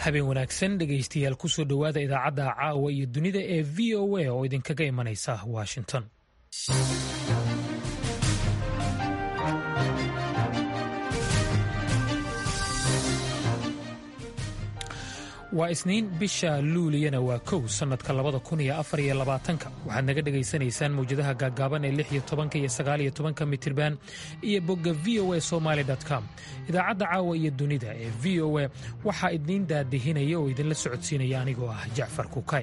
habeen wanaagsan dhegaystayaal kusoo dhowaada idaacadda caawa iyo dunida ee v o a oo idinkaga imanaysa washington waa isniin bisha luuliyana waa kow sannadka labada kun iyo afar iyo labaatanka waxaad naga dhegaysanaysaan mawjadaha gaaggaaban ee lix iyo tobanka iyo sagaal iyo tobanka mitirban iyo bogga v o a somaali com idaacadda caawa iyo dunida ee v o a waxaa idiin daadihinaya oo idinla socodsiinaya anigoo ah jacfar kukay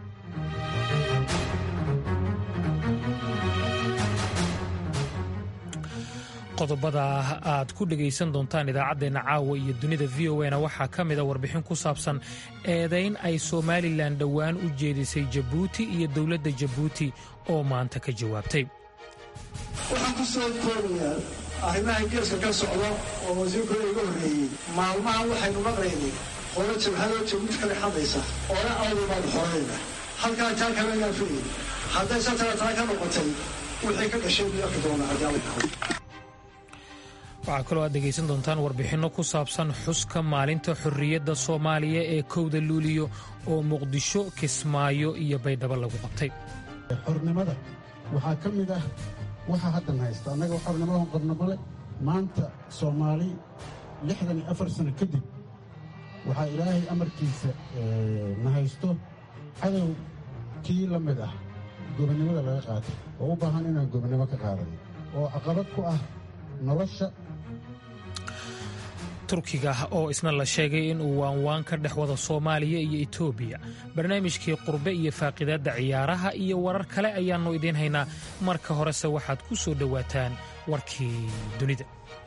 qodobada aad ku dhegaysan doontaan idaacaddeenna caawa iyo dunida v o na waxaa ka mida warbixin ku saabsan eedayn ay somalilan dhowaan u jeedisay jabuuti iyo dowladda jabuuti oo maanta ka jawaabtay waxaan ku soo koobayaa arrimaha geeska ka socda oo wasiirkooda iga horreeyey maalmahan waxaynu maqlaynay qolo jabhadoo jabuuti kale xadaysa oona awdamaad xoreeda halkaa taa kalegaan filayay hadday satara taa ka noqotay wixii ka dhashay buu arki doonaa haddii alla kaho waxaa kaloo aad dhegaysan doontaan warbixinno ku saabsan xuska maalinta xorriyadda soomaaliya ee kowda luuliyo oo muqdisho kismaayo iyo baydhabo lagu qabtay xornimada waxaa ka mid ah waxa haddan haysta annaga xornimadan qabno male maanta soomaali lixdan iyo afar sano kadib waxaa ilaahay amarkiisa na haysto cadow kii la mid ah gobonnimada laga qaatay oo u baahan inaan gobonnimo ka qaadano oo caqabad ku ah nolosha turkiga oo isna la sheegay in uu waanwaan ka dhex wada soomaaliya iyo etoobiya barnaamijkii qurbe iyo faaqidaadda ciyaaraha iyo warar kale ayaannu idiin haynaa marka horese waxaad ku soo dhowaataan warkii dunida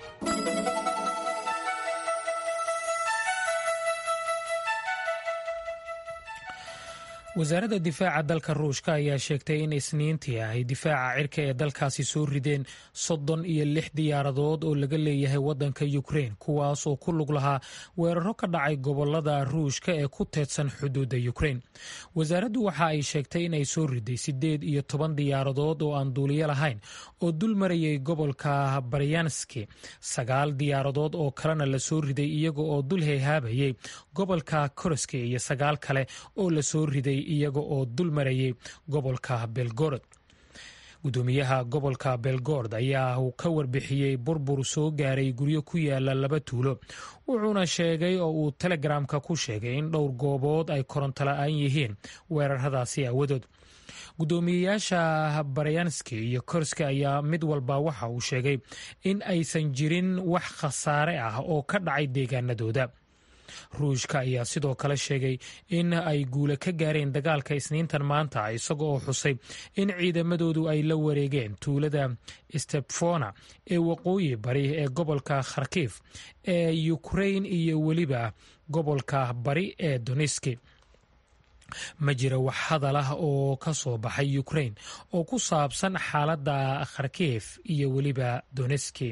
wasaaradda difaaca dalka ruushka ayaa sheegtay in isniintii ay difaaca cirka ee dalkaasi soo rideen soddon iyo lix diyaaradood oo laga leeyahay waddanka yukrein kuwaas oo ku lug lahaa weeraro ka dhacay gobolada ruushka ee ku teedsan xuduudda yukrein wasaaraddu waxa ay sheegtay in ay soo riday siddeed iyo toban diyaaradood oo aan duuliyo lahayn oo dul marayay gobolka baryanski sagaal diyaaradood oo kalena la soo riday iyaga oo dul heehaabayay gobolka koroski iyo sagaal kale oo la soo riday iyaga oo dul marayay gobolka belgorod gudoomiyaha gobolka belgord ayaa uu ka warbixiyey burbur soo gaaray guryo ku yaala laba tuulo wuxuuna sheegay oo uu telegramka ku sheegay in dhowr goobood ay koronto la-aan yihiin weeraradaasi aawadood gudoomiyeyaasha baryanski iyo korska ayaa mid walba waxa uu sheegay in aysan jirin wax khasaare ah oo ka dhacay deegaanadooda ruushka ayaa sidoo kale sheegay in ay guula ka gaareen dagaalka isniintan maanta isaga oo xusay in ciidamadoodu ay la wareegeen tuulada stepfona ee waqooyi bari ee gobolka kharkif ee yukrain iyo weliba gobolka bari ee doniski ma jira wax hadal ah oo ka soo baxay yukrain oo ku saabsan xaaladda kharkif iyo weliba doneski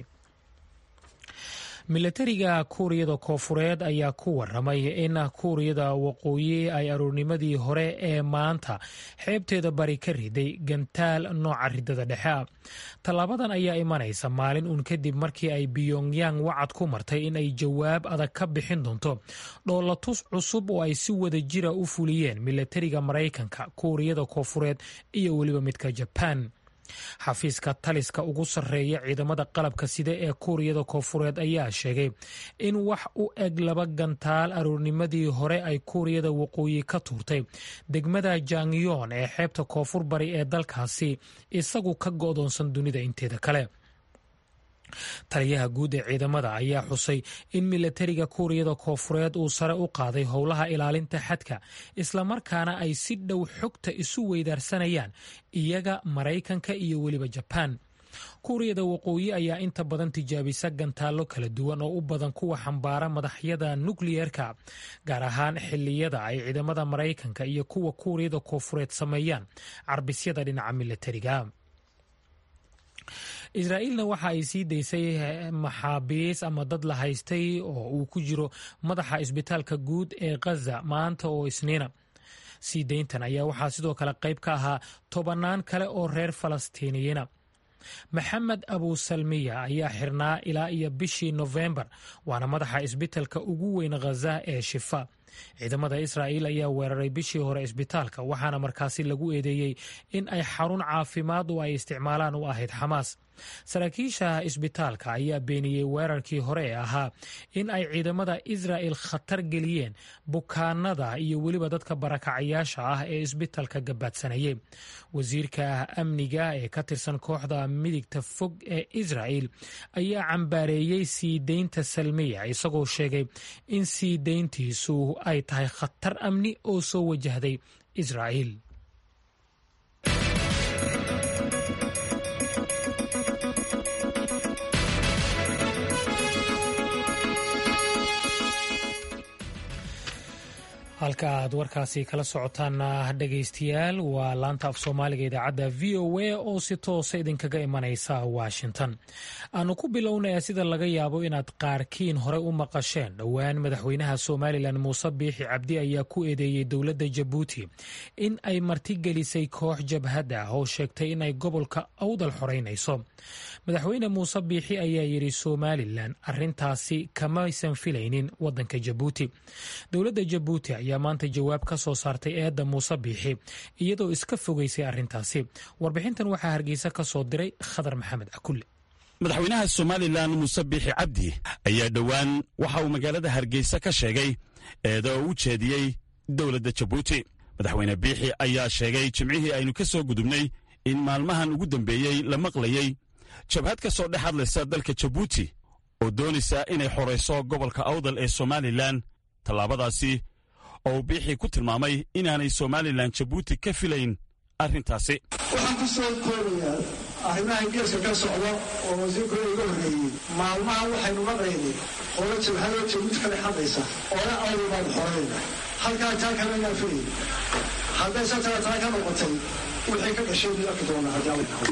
milatariga kuuriyada koofureed ayaa ku waramay in kuuriyada waqooyi ay aroornimadii hore ee maanta xeebteeda bari ka riday gantaal nooca ridada dhexe ah tallaabadan ayaa imanaysa maalin uun kadib markii ay biyongyang wacad ku martay in ay jawaab adag ka bixin doonto dhoolatus cusub oo ay si wada jira u fuliyeen milatariga maraykanka kuuriyada koofureed iyo weliba midka jabaan xafiiska taliska ugu sarreeya ciidamada qalabka sida ee kuuriyada koofureed ayaa sheegay in wax u eg laba gantaal aroornimadii hore ay kuuriyada waqooyi ka tuurtay degmada jangyon ee xeebta koonfur bari ee dalkaasi isagu ka go'doonsan dunida inteeda kale taliyaha guud ee ciidamada ayaa xusay in milatariga kuuriyada koofureed uu sare u qaaday howlaha ilaalinta xadka islamarkaana ay si dhow xogta isu weydaarsanayaan iyaga maraykanka iyo weliba jabaan kuuriyada waqooyi ayaa inta badan tijaabisa gantaallo kala duwan oo u badan kuwa xambaara madaxyada nukliyeerka gaar ahaan xiliyada ay ciidamada maraykanka iyo kuwa kuuriyada koofureed sameeyaan carbisyada dhinaca milatariga israa'iilna waxa ay sii daysay maxaabiis ama dad la haystay oo uu ku jiro madaxa isbitaalka guud ee khaza maanta oo isniina sii dayntan ayaa waxaa sidoo kale qayb ka ahaa tobannaan kale oo reer falastiiniyiina maxamed abusalmiya ayaa xirnaa ilaa iyo bishii nofembar waana madaxa isbitalka ugu weyn khaza ee shifa ciidamada israa'iil ayaa weeraray bishii hore isbitaalka waxaana markaasi lagu eedeeyey in ay xarun caafimaad oo ay isticmaalaan u ahayd xamaas saraakiisha isbitaalka ayaa beeniyey weerarkii hore ee ahaa in ay ciidamada israa'el khatar geliyeen bukaanada iyo weliba dadka barakacayaasha ah ee isbitaalka gabaadsanayay wasiirka amniga ee ka tirsan kooxda midigta fog ee israa'el ayaa cambaareeyey sii deynta salmiya isagoo sheegay in sii deyntiisu ay tahay khatar amni oo soo wajahday israa'el halka aad warkaasi kala socotaana dhegaystayaal waa laanta af soomaaliga idaacadda v o a oo si toosa idinkaga imanaysa washington aanu ku bilownaya sida laga yaabo inaad qaarkiin horey u maqasheen dhowaan madaxweynaha somalilan muuse biixi cabdi ayaa ku eedeeyey dowladda jabuuti in ay martigelisay koox jabhad ah oo sheegtay inay gobolka awdal xoreynayso madaxweyne muuse biixi ayaa yidhi somalilan arintaasi kamaysan filaynin wadanka jabuuti dowladda jabuuti ayaa maanta jawaab ka soo saartay eedda muuse biixi iyadoo iska fogeysay arrintaasi warbixintan waxaa hargeysa ka soo diray khadar maxamed cakulle madaxweynaha somalilan muuse biixi cabdi ayaa dhowaan waxa uu magaalada hargeysa ka sheegay eeda oo u jeediyey dowladda jabuuti madaxweyne biixi ayaa sheegay jimcihii aynu ka soo gudubnay in maalmahan ugu dambeeyey la maqlayey jabhad ka soo dhex hadlaysa dalka jabuuti oo doonaysa inay xorayso gobolka awdal ee somalilan tallaabadaasi oo uu biixii ku tilmaamay inaanay somalilan jabuuti ka filayn arrintaasi waxaan ku soo koobayaa arrimaha geeska ka socda oo wasiirkooda iga horreeyey maalmaha waxaynu maqlaynay qolo jabhadoo jabuuti ka dhex hadlaysa oona awdal baanu xorayna halkaa taa kale inaan filayn hadday sataa taa ka noqotay wixii ka dhashay buu arki doonaa haddii alla dhaho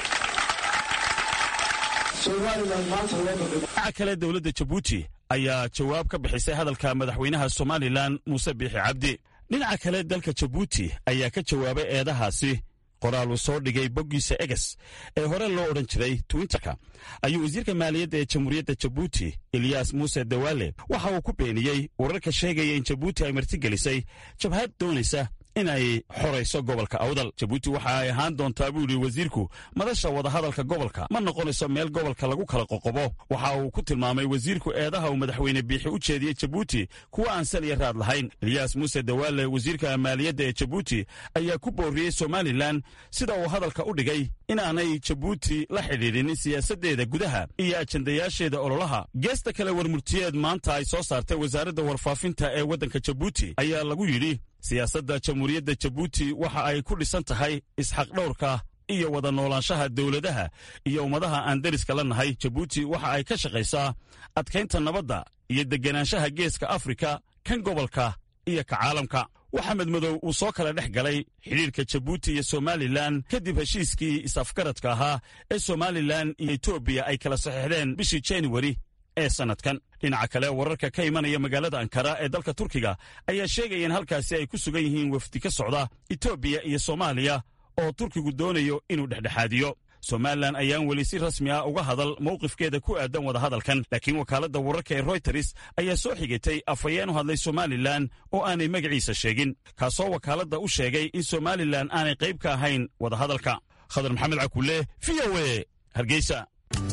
dhinaca kale dowladda jabuuti ayaa jawaab ka bixisay hadalka madaxweynaha somalilan muuse biixi cabdi dhinaca kale dalka jabuuti ayaa ka jawaabay eedahaasi qoraal uu soo dhigay boggiisa eges ee hore loo odhan jiray twinterka ayuu wasiirka maaliyadda ee jamhuuriyadda jabuuti eliyas muuse dawaale waxa uu ku beeniyey wararka sheegaya in jabuuti ay martigelisay jabhad doonaysa inay xorayso gobolka awdal jabuuti waxa ay ahaan doontaa buu yidhi wasiirku madasha wadahadalka gobolka ma noqonayso meel gobolka lagu kala qoqobo waxa uu ku tilmaamay wasiirku eedaha uu madaxweyne biixi u jeediyey jabuuti kuwa aan sal iyo raad lahayn eliyas muuse dawaale wasiirka maaliyadda ee jabuuti ayaa ku booriyey somalilan sida uu hadalka u dhigay inaanay jabuuti la xidhiidhin siyaasaddeeda gudaha iyo ajandayaasheeda ololaha geesta kale warmurtiyeed maanta ay soo saartay wasaaradda warfaafinta ee waddanka jabuuti ayaa lagu yidhi siyaasadda jamhuuriyadda jabuuti waxa ay ku dhisan tahay isxaqdhowrka iyo wada noolaanshaha dowladaha iyo ummadaha aan deriska la nahay jabuuti waxa ay ka shaqaysaa adkaynta nabadda iyo deganaanshaha geeska afrika kan gobolka iyo ka caalamka waxamed madow uu soo kala dhex galay xidhiirka jabuuti iyo somalilan kadib heshiiskii is-afgaradka ahaa ee somalilan iyo etoobiya ay kala saxiixdeen bishii januari ee sannadkan dhinaca kale wararka ka imanaya magaalada ankara ee dalka turkiga ayaa sheegaya in halkaasi ay ku sugan yihiin wafdi ka socda etoobiya iyo soomaaliya oo turkigu doonayo inuu dhexdhexaadiyo somalilan ayaan weli si rasmi ah uga hadal mowqifkeeda ku aadan wadahadalkan laakiin wakaaladda wararka ee royters ayaa soo xigitay afhayeen u hadlay somalilan oo aanay magaciisa sheegin kaasoo wakaaladda u sheegay in somalilan aanay qayb ka ahayn wadahadalka khadar maxamed cakulle v o e hargeysa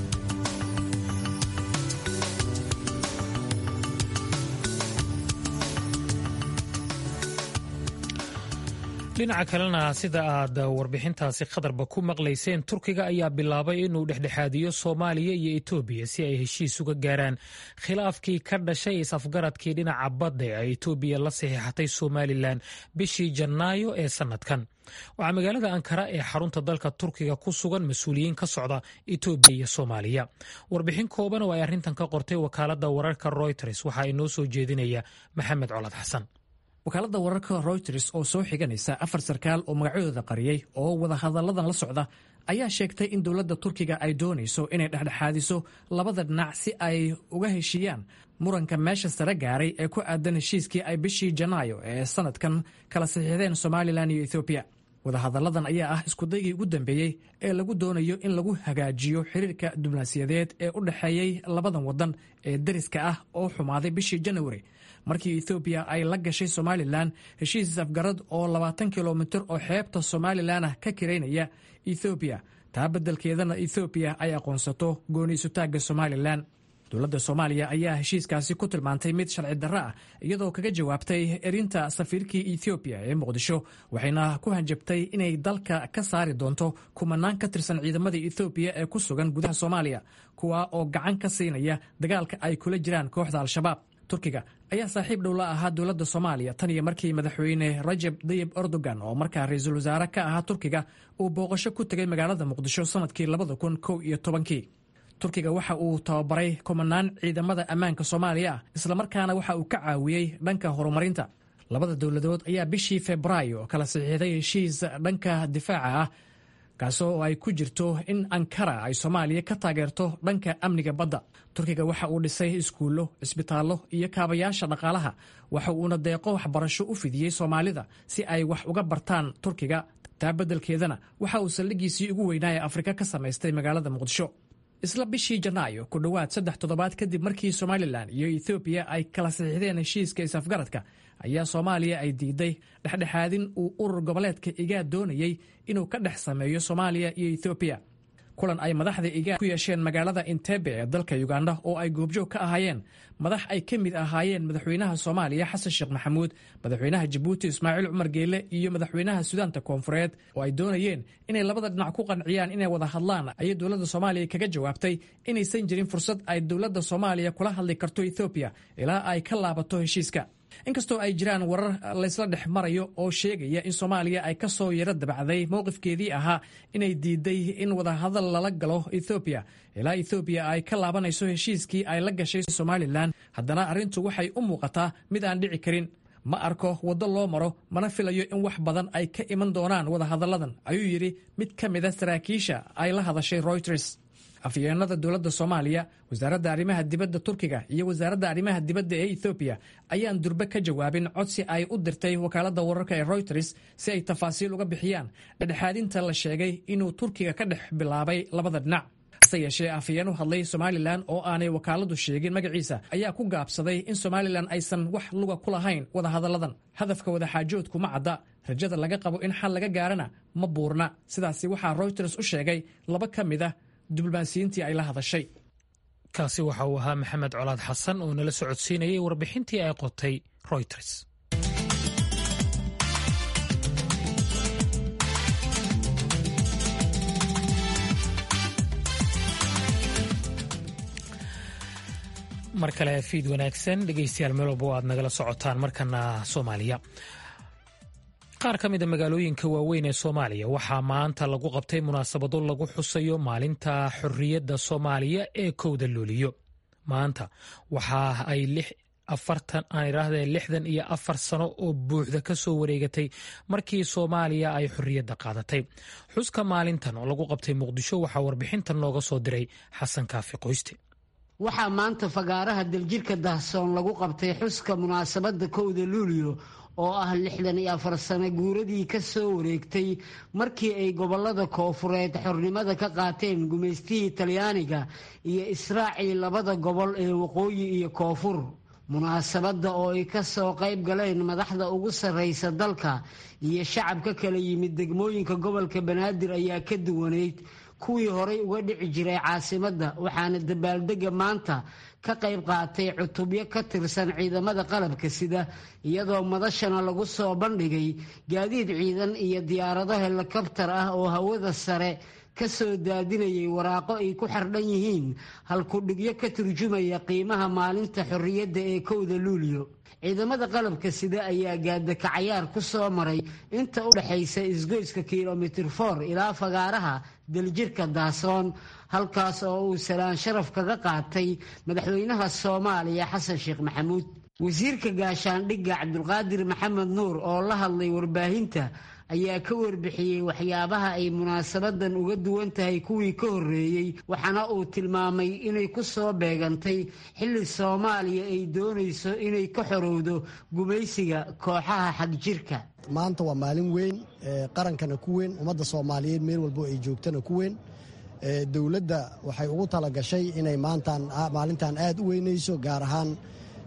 dhinaca kalena sida aad warbixintaasi khatarba ku maqlayseen turkiga ayaa bilaabay inuu dhexdhexaadiyo soomaaliya iyo etoobiya si ay heshiis uga gaaraan khilaafkii ka dhashay is-afgaradkii dhinaca badda ee etoobiya la saxiixatay somalilan bishii janaayo ee sannadkan waxaa magaalada ankara ee xarunta dalka turkiga ku sugan mas-uuliyiin ka socda etoobiya iyo soomaaliya warbixin kooban oo ay arrintan ka qortay wakaaladda wararka royters waxaa inoo soo jeedinaya maxamed colad xasan wakaaladda wararka royters oo soo xiganaysa afar sarkaal oo magacyadooda qariyey oo wadahadalladan la socda ayaa sheegtay in dowladda turkiga ay doonayso inay dhexdhexaadiso labada dhinac si ay uga heshiiyaan muranka meesha sare gaaray ee ku aadan heshiiskii ay bishii janaayo ee sanadkan kala saxiixdeen somalilan iyo ethoobiya wadahadalladan ayaa ah iskudaygii ugu dambeeyey ee lagu doonayo in lagu hagaajiyo xiriirka diblomaasiyadeed ee u dhexeeyey labadan waddan ee deriska ah oo xumaaday bishii janawari markii ethoobiya ay la gashay somalilan heshiis afgarad oo labaatan kilomitir oo xeebta somalilan ah ka kiraynaya ethoobiya taa beddelkeedana ethoobiya ay aqoonsato gooniisutaagga somalilan dowladda soomaaliya ayaa heshiiskaasi ku tilmaantay mid sharci darro ah iyadoo kaga jawaabtay erinta safiirkii ethoobiya ee muqdisho waxayna ku hanjabtay inay dalka ka saari doonto kumanaan ka tirsan ciidamada ethoobiya ee ku sugan gudaha soomaaliya kuwa oo gacan ka siinaya dagaalka ay kula jiraan kooxda al-shabaab turkiga ayaa saaxiib dhow la ahaa dowladda soomaaliya tan iyo markii madaxweyne rajab dayib erdogan oo markaa ra-iisul wasaare ka ahaa turkiga uu booqasho ku tegay magaalada muqdisho sanadkii labada kun kow iyo tobankii turkiga waxa uu tababaray kumanaan ciidamada ammaanka soomaaliya ah islamarkaana waxa uu ka caawiyey dhanka horumarinta labada dowladood ayaa bishii febraayo kala saxiixday heshiis dhanka difaaca ah kaasoo ay ku jirto in ankara ay soomaaliya ka taageerto dhanka amniga badda turkiga waxa uu dhisay iskuullo cisbitaallo iyo kaabayaasha dhaqaalaha waxa uuna deeqo waxbarasho u fidiyey soomaalida si ay wax uga bartaan turkiga taa beddelkeedana waxa uu saldhiggiisii ugu weynaa ee afrika ka samaystay magaalada muqdisho isla bishii janaayo ku dhowaad saddex toddobaad kadib markii somalilan iyo ethoobiya ay kala saxiixdeen heshiiska is-afgaradka ayaa soomaaliya ay diiday dhexdhexaadin uu urur goboleedka igaad doonayey inuu ka dhex sameeyo soomaaliya iyo ethoobiya kulan ay madaxda igaad ku yeesheen magaalada intebe ee dalka uganda oo ay goobjoog ka ahaayeen madax ay ka mid ahaayeen madaxweynaha soomaaliya xasan sheekh maxamuud madaxweynaha jabuuti ismaaciil cumar geele iyo madaxweynaha sudaanta koonfureed oo ay doonayeen inay labada dhinac ku qanciyaan inay wada hadlaan ayay dowladda soomaaliya kaga jawaabtay inaysan jirin fursad ay dowladda soomaaliya kula hadli karto ethoobiya ilaa ay ka laabato heshiiska inkastoo ay jiraan warar laysla dhex marayo oo sheegaya in soomaaliya ay ka soo yaro dabacday mowqifkeedii ahaa inay diiday in wadahadal lala galo ethoobiya ilaa ethoobiya ay ka laabanayso heshiiskii ay la gashay somalilan haddana arrintu waxay u muuqataa mid aan dhici karin ma arko waddo loo maro mana filayo in wax badan ay ka iman doonaan wadahadalladan ayuu yidhi mid ka mida saraakiisha ay la hadashay royters afyeenada dowladda soomaaliya wasaaradda arrimaha dibadda turkiga iyo wasaaradda arrimaha dibadda ee ethoobiya ayaan durbe ka jawaabin codsi ay u dirtay wakaaladda wararka ee royters si ay tafaasiil uga bixiyaan dhexdhexaadinta la sheegay inuu turkiga ka dhex bilaabay labada dhinac hase yeeshee afhayeen u hadlay somalilan oo aanay wakaaladu sheegin magaciisa ayaa ku gaabsaday in somalilan aysan wax luga ku lahayn wadahadalladan hadafka wadaxaajoodku ma cadda rajada laga qabo in xal laga gaarana ma buurna sidaasi waxaa royters u sheegay laba ka mid a diblomaasiyiintii ay la hadashay kaasi waxa uu ahaa maxamed colaad xasan oo nala socodsiinayay warbixintii ay qotay royters mar kale fiid wanaagsan dhegeystayaal meel walba aad nagala socotaan markana soomaaliya qaar ka mida magaalooyinka waaweyn ee soomaaliya waxaa maanta lagu qabtay munaasabado lagu xusayo maalinta xorriyadda soomaaliya ee kowda luuliyo maanta waxa ay afartan aan idhaahdee lixdan iyo afar sano oo buuxda ka soo wareegatay markii soomaaliya ay xorriyadda qaadatay xuska maalintan oo lagu qabtay muqdisho waxaa warbixintan nooga soo diray xasan kaafi qoyste waxaa maanta fagaaraha daljirka dahsoon lagu qabtay xuska munaasabadda kowda luuliyo oo ah lixdan iyo afar sano guuradii ka soo wareegtay markii ay gobollada koofureed xornimada ka qaateen gumaystihii talyaaniga iyo israacii labada gobol ee waqooyi iyo koonfur munaasabadda oo ay ka soo qayb galeen madaxda ugu sarraysa dalka iyo shacab ka kala yimid degmooyinka gobolka banaadir ayaa ka duwanayd kuwii horay uga dhici jiray caasimadda waxaana dabaaldega maanta ka qayb qaatay cutubyo ka tirsan ciidamada qalabka sida iyadoo madashana lagu soo bandhigay gaadiid ciidan iyo diyaarado helikobtar ah oo hawada sare ka soo daadinayay waraaqo ay ku xardhan yihiin halkudhigyo ka turjumaya qiimaha maalinta xorriyadda ee kowda luuliyo ciidamada qalabka sida ayaa gaadakacayaar ku soo maray inta u dhexaysa isgoyska kilomitir for ilaa fagaaraha daljirka daasoon halkaas oo uu salaan sharaf kaga qaatay madaxweynaha soomaaliya xasan sheekh maxamuud wasiirka gaashaandhigga cabdulqaadir maxamed nuur oo la hadlay warbaahinta ayaa ka warbixiyey waxyaabaha ay munaasabadan uga duwan tahay kuwii ka horreeyey waxaana uu tilmaamay inay ku soo beegantay xilli soomaaliya ay doonayso inay ka xorowdo gumaysiga kooxaha xagjirka maanta waa maalin weyn qarankana ku weyn ummadda soomaaliyeed meel walbo ay joogtana ku weyn dowladda waxay ugu talagashay inay maalintan aad u weynayso gaar ahaan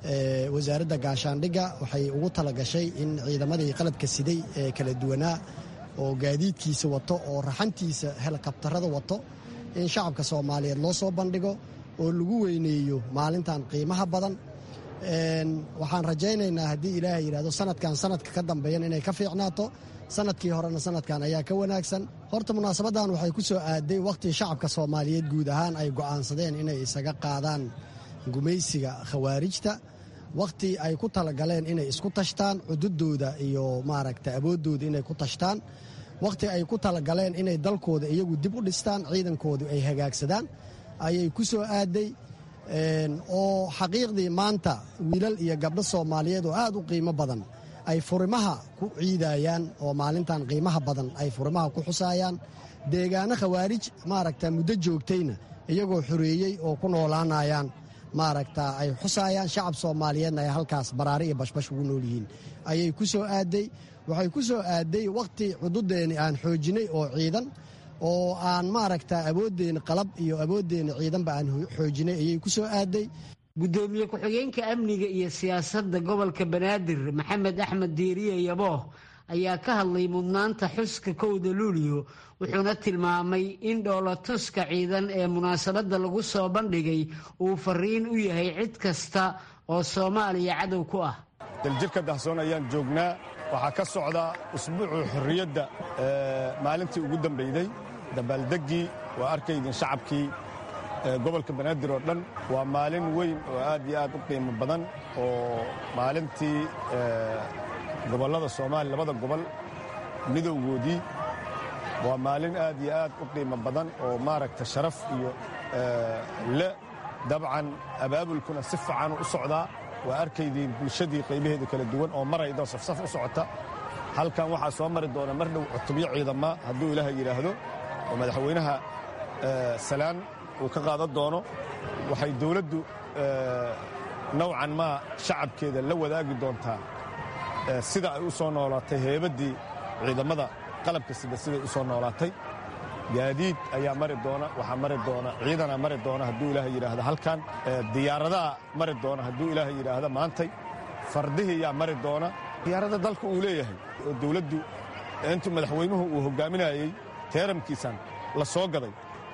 wasaaradda gaashaandhigga waxay ugu talagashay in ciidamadii qalabka siday ee kala duwanaa oo gaadiidkiisa wato oo raxantiisa helikabtarada wato in shacabka soomaaliyeed loo soo bandhigo oo lagu weyneeyo maalintan qiimaha badan waxaan rajaynaynaa haddii ilaahay yidhahdo sanadkan sanadka ka dambeeyan inay ka fiicnaato sanadkii horena sanadkan ayaa ka wanaagsan horta munaasabadan waxay ku soo aaday wakhtii shacabka soomaaliyeed guud ahaan ay go'aansadeen inay isaga qaadaan gumaysiga khawaarijta wakhtii ay ku talagaleen inay isku tashtaan cududooda iyo maaragta awooddooda inay ku tashtaan wakhti ay ku talagaleen inay dalkooda iyagu dib u dhistaan ciidankoodu ay hagaagsadaan ayay ku soo aaday oo xaqiiqdii maanta wiilal iyo gabdho soomaaliyeed oo aad u qiimo badan ay furimaha ku ciidayaan oo maalintan qiimaha badan ay furimaha ku xusaayaan deegaano khawaarij maaragta muddo joogtayna iyagoo xoreeyey oo ku noolaanayaan maaragta ay xusaayaan shacab soomaaliyeedna ay halkaas baraari iyo bashbash ugu nool yihiin ayay ku soo aaday waxay ku soo aaday wakhti cududeeni aan xoojinay oo ciidan oo aan maaragta awooddeeni qalab iyo awooddeeni ciidanba aan xoojinay ayay ku soo aaday gudoomiye ku-xigeenka amniga iyo siyaasadda gobolka banaadir maxamed axmed diiriye yabooh ayaa ka hadlay mudnaanta xuska kowda luuliyo wuxuuna tilmaamay in dhoolatuska ciidan ee munaasabadda lagu soo bandhigay uu fariin u yahay cid kasta oo soomaaliya cadow ku ah daljirka dahsoon ayaan joognaa waxaa ka socda usbuucuu xorriyadda maalintii ugu dambeyday dabaaldeggii waa arkaydin shacabkii gobolka banaadir oo dhan waa maalin weyn oo aad iyo aad u qiimo badan oo maalintii gobollada soomaaliya labada gobol midowgoodii waa maalin aad iyo aad u qiimo badan oo maaragta sharaf iyo le dabcan abaabulkuna si fiican u socdaa waa arkaydiin bulshadii qaybaheeda kala duwan oo maraydo safsaf u socota halkan waxaa soo mari doona mar dhow cutubyo ciidama hadduu ilaahay yidhaahdo oo madaxweynaha salaan uu ka qaadan doono waxay dowladdu nowcan maa shacabkeeda la wadaagi doontaa sida ay u soo noolaatay heebaddii ciidamada qalabka sida siday u soo noolaatay gaadiid ayaa mari doona waxaa mari doona ciidanaa mari doona hadduu ilaahay yidhaahdo halkan diyaaradaha mari doona hadduu ilaahay yidhaahdo maantay fardihii yaa mari doona diyaarada dalka uu leeyahay oo dowladdu intuu madaxweynuhu uu hoggaaminayey teeramkiisan la soo gaday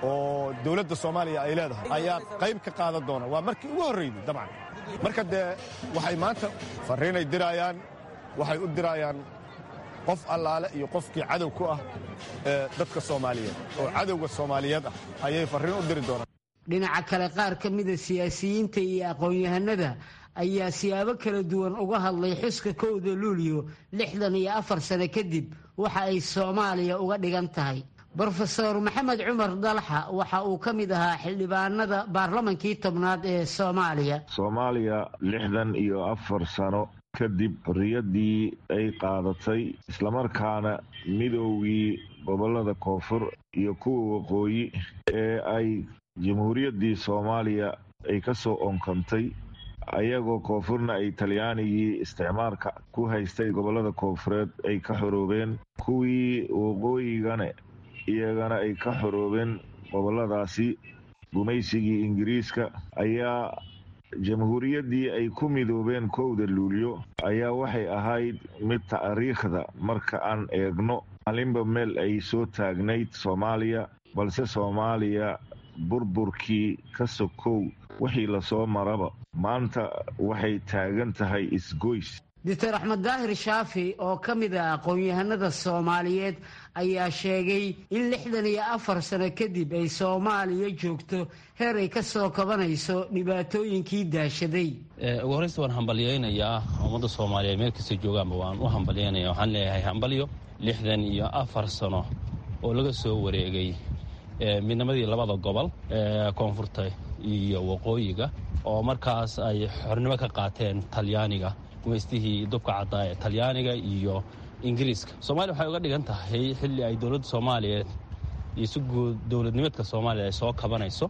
oo dowladda soomaaliya ay leedahay ayaa qayb ka qaadan doona waa markii ugu horraydey dabcan marka dee waxay maanta farriinay diraayaan waxay u diraayaan qof allaale iyo qofkii cadow ku ah ee dadka soomaaliyeed oo cadowga soomaaliyeed ah ayay farriin u diri doonaan dhinaca kale qaar ka mida siyaasiyiinta iyo aqoon-yahanada ayaa siyaabo kala duwan uga hadlay xuska kowda luuliyo lixdan iyo afar sano kadib waxa ay soomaaliya uga dhigan tahay brofeor maxamed cumar dalxa waxa uu ka mid ahaa xildhibaanada baarlamankii tobnaad ee soomaaliya soomaaliya lixdan iyo afar sano kadib xorriyaddii ay qaadatay islamarkaana midoogii gobollada koonfur iyo kuwa waqooyi ee ay jamhuuriyaddii soomaaliya ay ka soo onkantay ayagoo koonfurna ay talyaanigii isticmaalka ku haystay gobollada koonfureed ay ka xoroobeen kuwii waqooyigana iyagana ay ka xoroobeen gobolladaasi gumaysigii ingiriiska ayaa jamhuuriyaddii ay ku midoobeen kowda luulyo ayaa waxay ahayd mid taariikhda marka aan eegno maalinba meel ay soo taagnayd soomaaliya balse soomaaliya burburkii ka sokow wixii lasoo maraba maanta waxay taagan tahay isgoys doctor axmed daahir shaafi oo ka mid ah aqoon-yahanada soomaaliyeed ayaa sheegay in lixdan iyo afar sano kadib ay soomaaliya joogto heer ay ka soo kabanayso dhibaatooyinkii daashaday ugu horreysta waan hambalyaynayaa ummadda soomaaliyeed meel kasta joogaanba waan u hambalyaynaya waxaan leeyahay hambalyo lixdan iyo afar sano oo laga soo wareegay midnimadii labada gobol ee koonfurta iyo waqooyiga oo markaas ay xornimo ka qaateen talyaaniga gumaystihii dubka caddaa ee talyaaniga iyo ingiriiska soomaaliya waxay uga dhigan tahay xilli ay dowladda soomaaliyeed iyo si guud dowladnimeedka soomaaliya ay soo kabanayso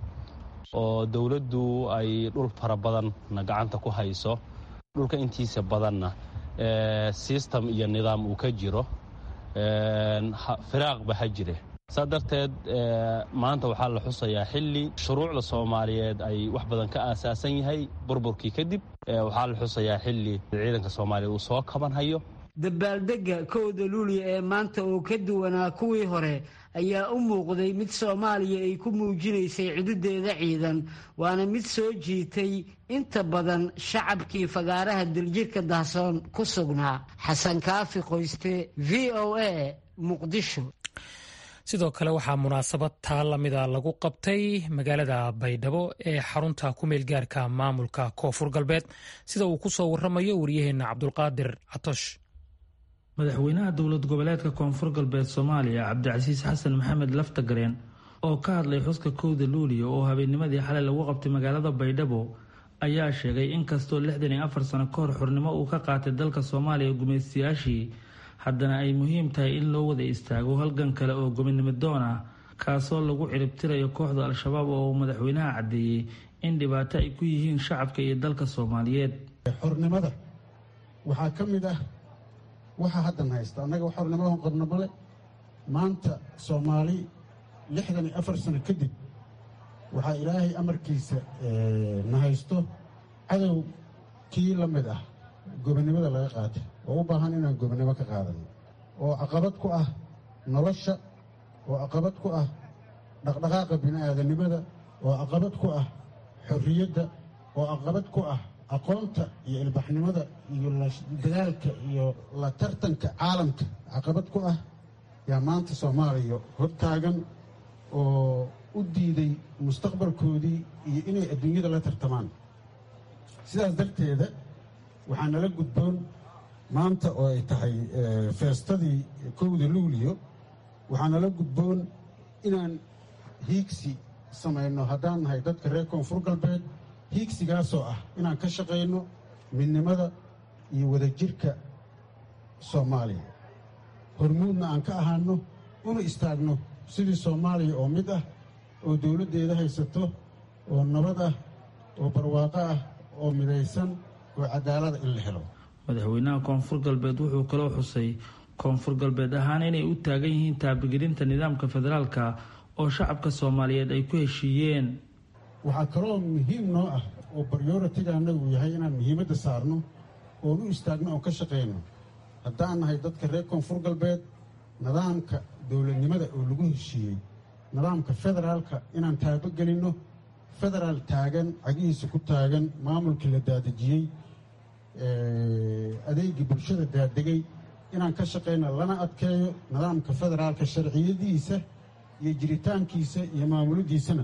oo dowladdu ay dhul fara badanna gacanta ku hayso dhulka intiisa badanna sistem iyo nidaam uu ka jiro firaaqba ha jire saa darteed maanta waxaa la xusayaa xilli shuruucda soomaaliyeed ay wax badan ka aasaasan yahay burburkii kadib waxaa la xusayaa xilli ciidanka soomaaliyeed uu soo kabanhayo dabaaldegga kowda luuliya ee maanta oo ka duwanaa kuwii hore ayaa u muuqday mid soomaaliya ay ku muujinaysay cidudeeda ciidan waana mid soo jiitay inta badan shacabkii fagaaraha diljirka dahsoon ku sugnaa xasan kaafi qoyste v o a muqdisho sidoo kale waxaa munaasabad taa lamida lagu qabtay magaalada baydhabo ee xarunta ku meelgaarka maamulka koonfur galbeed sida uu ku soo waramayo waryaheena cabdulqaadir catosh madaxweynaha dowlad goboleedka koonfur galbeed soomaaliya cabdicasiis xasan maxamed laftagareen oo ka hadlay xuska kowda luuliya oo habeennimadii xalay lagu qabtay magaalada baydhabo ayaa sheegay in kastoo lixdan iyo afar sano ka hor xornimo uu ka qaatay dalka soomaaliya gumaystayaashii haddana ay muhiim tahay in loo wada istaago halgan kale oo gobonimo doon ah kaasoo lagu ciribtirayo kooxda al-shabaab oo uu madaxweynaha caddeeyey in dhibaato ay ku yihiin shacabka iyo dalka soomaaliyeed xornimada waxaa ka mid ah waxaa haddan haysta annaga xornimada qabno male maanta soomaali lixdan iyo afar sano kadib waxaa ilaahay amarkiisa na haysto cadow kii la mid ah gobonnimada laga qaatay oo u baahan inaan gobonnimo ka qaadano oo caqabad ku ah nolosha oo caqabad ku ah dhaqdhaqaaqa bini'aadanimada oo caqabad ku ah xorriyadda oo caqabad ku ah aqoonta iyo ilbaxnimada iyo dadaalka iyo la tartanka caalamka caqabad ku ah yaa maanta soomaaliya hortaagan oo u diiday mustaqbalkoodii iyo inay adduunyada la tartamaan sidaas darteeda waxaa nala gudboon maanta oo ay tahay feestadii kowda luuliyo waxaa nala gudboon inaan hiigsi samayno haddaan nahay dadka reer koonfur galbeed hiigsigaasoo ah inaan ka shaqayno midnimada iyo wadajirka soomaaliya hormuudna aan ka ahaano una istaagno sidii soomaaliya oo mid ah oo dowladdeeda haysato oo nabad ah oo barwaaqo ah oo midaysan oo cadaalada in la helo madaxweynaha koonfur galbeed wuxuu kaloo xusay koonfur galbeed ahaan inay u taagan yihiin taabagelinta nidaamka federaalka oo shacabka soomaaliyeed ay ku heshiiyeen waxaa kaloo muhiim noo ah oo baryoritiga annagu yahay inaan muhiimadda saarno oon u istaagno oon ka shaqayno haddaan nahay dadka reer koonfur galbeed nidaamka dowladnimada oo lagu heshiiyey nidaamka federaalka inaan taabogelinno federaal taagan cagihiisa ku taagan maamulkii la daadejiyey adeegii bulshada daadegay inaan ka shaqayno lana adkeeyo nidaamka federaalka sharciyadiisa iyo jiritaankiisa iyo maamuladiisana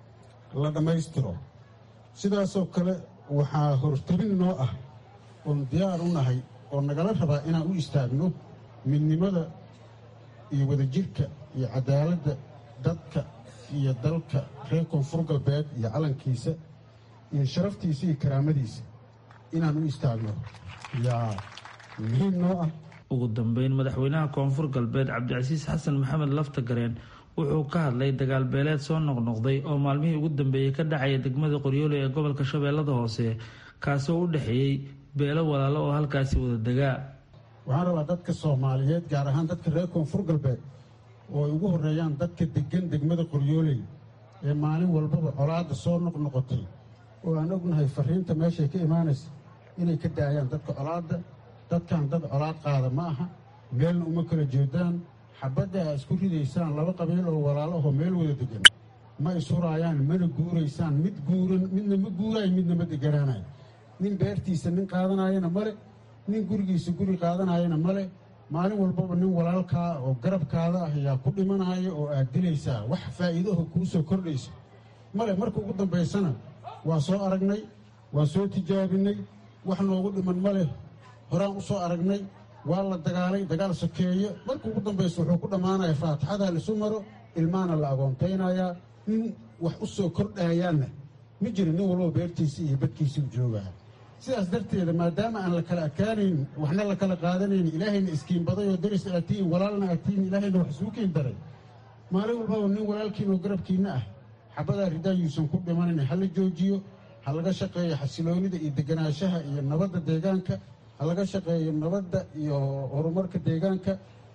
la dhammaystiro sidaasoo kale waxaa hortabin noo ah oon diyaar u nahay oo nagala rabaa inaan u istaagno midnimada iyo wadajirka iyo cadaaladda dadka iyo dalka reer koonfur galbeed iyo calankiisa iyo sharaftiisa iyo karaamadiisa inaan u istaagno yaa muhiim noo ah ugu dambeyn madaxweynaha koonfur galbeed cabdicasiis xasan maxamed laftagareen wuxuu ka hadlay dagaal beeleed soo noqnoqday oo maalmihii ugu dambeeyey ka dhacaya degmada qoryoole ee gobolka shabeellada hoose kaasoo u dhexeeyey beelo walaalo oo halkaasi wada degaa waxaan rabaa dadka soomaaliyeed gaar ahaan dadka reer koonfur galbeed oo ay ugu horreeyaan dadka deggan degmada qoryooley ee maalin walbaba colaadda soo noqnoqotay oo aan ognahay fariinta meeshay ka imaanaysa inay ka daayaan dadka colaadda dadkan dad colaad qaada ma aha meelna uma kala jeedaan xabadda aa isku ridaysaan laba qabiil oo walaalahoo meel wada degan ma ishuraayaan mana guuraysaan mid guuran midna ma guuraayo midna ma deganaanayo nin beertiisa nin qaadanayana male nin gurigiisa guri qaadanayana male maalin walbaba nin walaalkaa oo garabkaada ah ayaa ku dhimanaya oo aad dilaysaa wax faa'iidaho kuu soo kordhaysa male marka ugu dambaysana waa soo aragnay waa soo tijaabinay wax noogu dhiman male horaan u soo aragnay waa la dagaalay dagaal sokeeye marka ugu dambaysa wuxuu ku dhammaanaya faatixadaa laisu maro ilmaana la agoontaynayaa nin wax u soo kordhaayaanna ma jira nin walbaba beertiisa iyo badkiisa u joogaa sidaas darteeda maadaama aan la kala adkaanayn waxna la kala qaadanayn ilaahayna iskiinbaday oo daris aad tihiin walaalna aad tihiin ilaahayna wax isuu kiin daray maalin walbaba nin walaalkiin oo garabkiinna ah xabadaa ridaayuusan ku dhimanayn ha la joojiyo ha laga shaqeeyo xasiloonida iyo deganaanshaha iyo nabadda deegaanka ha laga shaqeeyo nabadda iyo horumarka deegaanka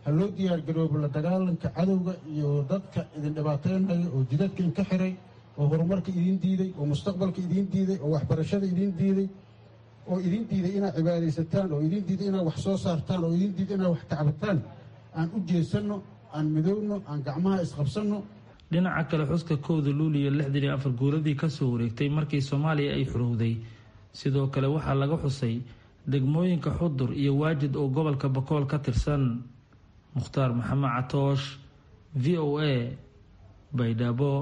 ha loo diyaargaroobo la dagaalanka cadowga iyo dadka idin dhibaataynaya oo jidadka inka xiray oo horumarka idiin diiday oo mustaqbalka idiin diiday oo waxbarashada idiin diiday oo idiin diiday inaad cibaadaysataan oo idiin diiday inaad wax soo saartaan oo idiin diiday inaad wax tacbataan aan u jeesanno aan midowno aan gacmaha isqabsanno dhinaca kale xuska kowda luuliyo lixdan iyo afar guuradii kasoo wareegtay markii soomaaliya ay xurowday sidoo kale waxaa laga xusay degmooyinka xudur iyo waajid oo gobolka bakool ka tirsan mukhtaar maxamed catoosh v o a baydhabo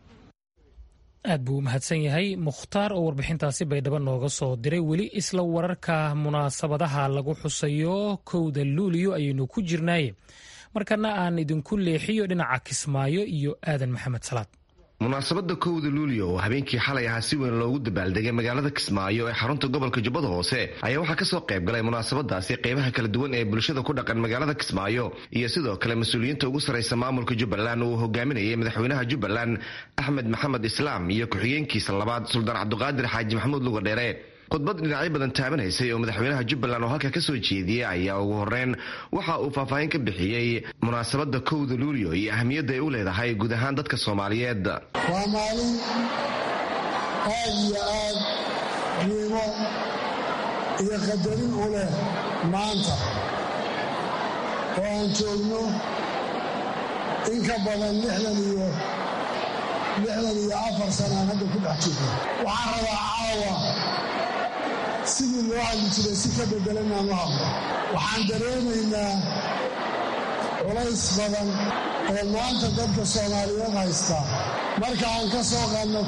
aad buu u mahadsan yahay mukhtaar oo warbixintaasi baydhabo nooga soo diray weli isla wararka munaasabadaha lagu xusayo kowda luuliyo ayaynu ku jirnaaye markana aan idinku leexiyo dhinaca kismaayo iyo aadan maxamed salaad munaasabadda kowda luulyo oo habeenkii xalay ahaa si weyn loogu dabaaldegay magaalada kismaayo ee xarunta gobolka jubbada hoose ayaa waxaa kasoo qayb galay munaasabadaasi qeybaha kala duwan ee bulshada ku dhaqan magaalada kismaayo iyo sidoo kale mas-uuliyiinta ugu sarraysa maamulka jubbaland uu hogaaminayay madaxweynaha jubbaland axmed maxamed islaam iyo ku-xigeenkiisa labaad suldaan cabduqaadir xaaji maxamuud lugadheere khudbad dhinacyo badan taabanaysay oo madaxweynaha jubbaland oo halka kasoo jeediyey ayaa ugu horeyn waxa uu faahfaahin ka bixiyey munaasabadda kowda luulyo iyo ahamiyadda ay u leedahay guud ahaan dadka soomaaliyeed waa maalin aad iyo aad qiimo iyo qadarin u leh maanta oo aan joogno in ka badan lixdan iyo lixdan iyo afar sanaan hadda ku dhex jirno waxaan rabaa caawa sidii loo hadli jiray si ka bedelan aan u hadlo waxaan dareemaynaa culays badan oo maanta dadka soomaaliyeed haysta marka aan ka soo qaadno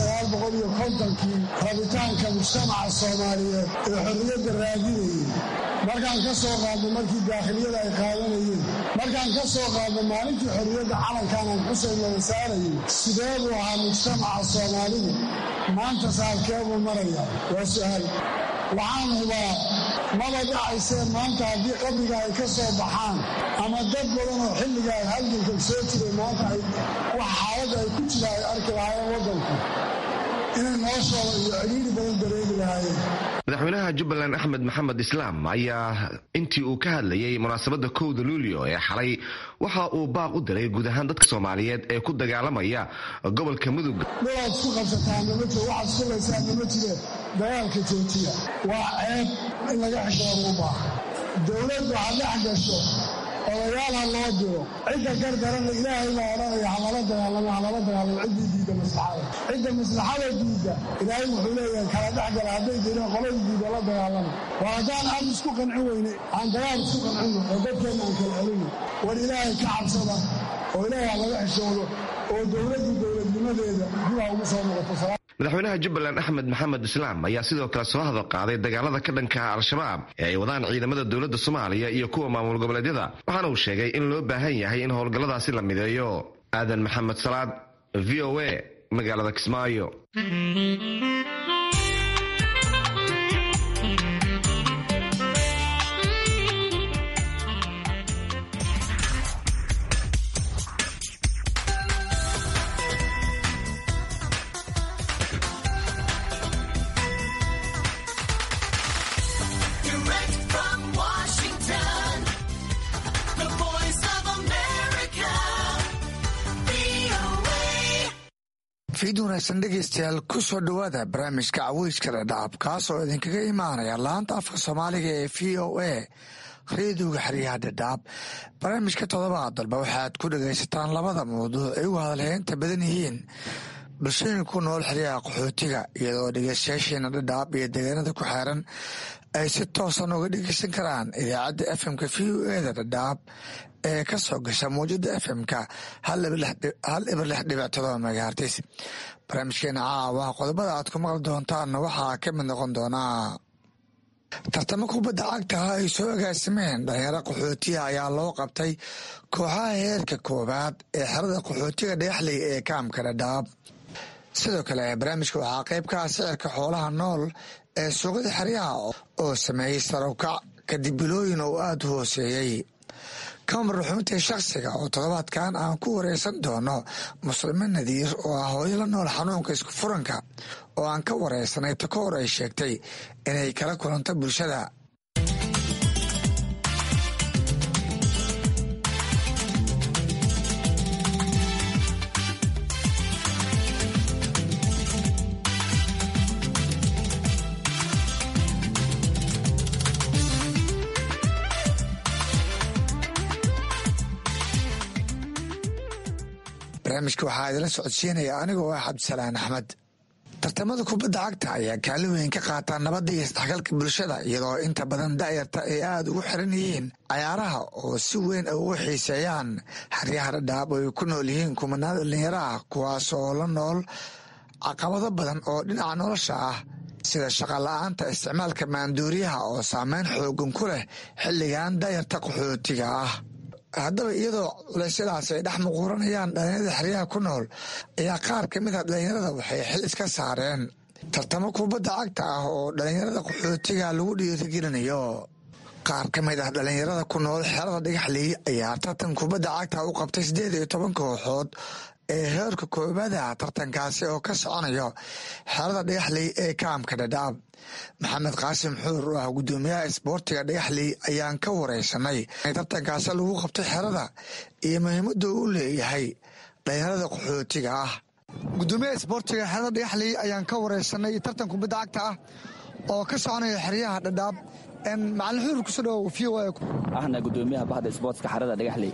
kii rabitaanka mujtamaca soomaaliyeed ee xorriyadda raadinayay markaan ka soo qaadno markii daakhiliyada ay qaadanayeen markaan ka soo qaadno maalintii xorriyadda calankan aan xuseyn laga saarayay sidee buu ahaa mujtamaca soomaalidu maanta saalkee buu maraya waa su'aal waxaan hubaa maba dhacaysee maanta haddii qabriga ay ka soo baxaan ama dad badan oo xilligaa halganka soo jiray maanta ay wax xaaladda ay ku jira ay arki lahaayeen waddanku inay noloshooda iyo cidhiiri badan dareemi lahaayeen madaxweynaha jubbaland axmed maxamed islaam ayaa intii uu ka hadlayay munaasabadda kowda luulyo ee xalay waxa uu baaq u diray guud ahaan dadka soomaaliyeed ee ku dagaalamaya gobolka mudug dhulaad isku qabsataanna ma jiro waxaad isku laysaanna ma jire dagaalka joojiya waa ceeb in laga xishooda u baaha dowladdu ha dhex gasho odayaal ha loo diro cidda gardarana ilaahay baa odhanaya halala dagaalamo halala dagaalamo ciddii diidda maslaxada cidda maslaxada diidda ilaahay wuxuu leeyahay kala dhexgala hadday diidaan qoladii diidda la dagaalama waa haddaan aan isku qancin weyne aan dagaal isku qancino oo dadkeenna aan kala celino war ilaahay ka cabsada oo ilaahay ha laga xishoodo oo dowladdu dowladnimadeeda dib ha ugu soo noqoto madaxweynaha jubbaland axmed maxamed islaam ayaa sidoo kale soo hadal qaaday dagaalada ka dhanka al-shabaab ee ay wadaan ciidamada dowladda soomaaliya iyo kuwa maamul goboleedyada waxaana uu sheegay in loo baahan yahay in howlgalladaasi la mideeyo aadan maxamed salaad v o a magaalada kismaayo fiid wanaagsan dhegeystayaal ku soo dhowaada barnaamijka caweyska dhadhaab kaas oo idinkaga imaanaya laanta afka soomaaliga ee v o a reediyoga xeryaha dhadhaab barnaamijka todobaad dalba waxaad ku dhagaysataan labada mawduuc ay ugu hadalheynta badan yihiin bulshooyin ku nool xeryaha qaxootiga iyadoo dhegeystayaasheena dhadhaab iyo deegaanada ku xeeran ay si toosan uga dhegeysan karaan idaacadda fmka v o eda dhadhaab ee ka soo gasha mawjada fmka hal ibar lix dhibic todoba megahartis barnaamijkeena caawa qodobada aad ku maqli doontaanna waxaa ka mid noqon doonaa tartamo kubadda cagtaha ay soo agaasimeen dhalinyaro qaxootiga ayaa loo qabtay kooxaha heerka koowaad ee xerada qaxootiga dhagaxley ee kaamka dhadhaab sidoo kale barnaamijka waxaa qayb ka ah sicirka xoolaha nool ee suuqyada xeryaha oo sameeyey sarowkac kadib bilooyin oo aada u hooseeyey kamar ruxuuntii shakhsiga oo toddobaadkan aan ku wareysan doono muslime nadiir oo ah hooyo la nool xanuunka isku furanka oo aan ka wareysanay ta ka hor ay sheegtay inay kala kulanto bulshada barnaamijka waxaa idila socodsiinaya anigoo ah cabdisalaan axmed tartamada kubadda cagta ayaa kaalin weyn ka qaataa nabadda iyo isdhexgalka bulshada iyadoo inta badan da'yarta ay aada ugu xiran yihiin cayaaraha oo si weyn ay ugu xiiseeyaan xeryaha dhadhaab oo ay ku nool yihiin kumanaan dhallinyaro ah kuwaas oo la nool caqabado badan oo dhinaca nolosha ah sida shaqola'aanta isticmaalka maanduuriyaha oo saameyn xoogan ku leh xilligan da'yarta qaxootiga ah haddaba iyadoo culeysyadaas ay dhex muquuranayaan dhallinyarada xeryaha ku nool ayaa qaar ka mid a dhallinyarada waxay xil iska saareen tartamo kubadda cagta ah oo dhallinyarada qaxootiga lagu dhiirigelinayo qaar ka mid ah dhallinyarada ku nool xerada dhagaxley ayaa tartan kubadda cagta u qabtay siddeed iyo toban kooxood ee heerka koobaada tartankaasi oo ka soconayo xerada dhagaxley ee kaamka dhadhaab maxamed qaasim xuur oo ah guddoomiyaha isboortiga dhagaxley ayaan ka wareysanay tartankaasi lagu qabtay xerada iyo muhiimadda uu leeyahay dhalinyarada qaxootiga ah gudoomiyaha isboortiga xerada dhagaxley ayaan ka wareysanay tartan kubadda cagta ah oo ka soconaya xeryaha dhadhaab macalin xuur kusoo dhawow v o ahna gudoomiyaha bahda isboortska xerada dhagaxley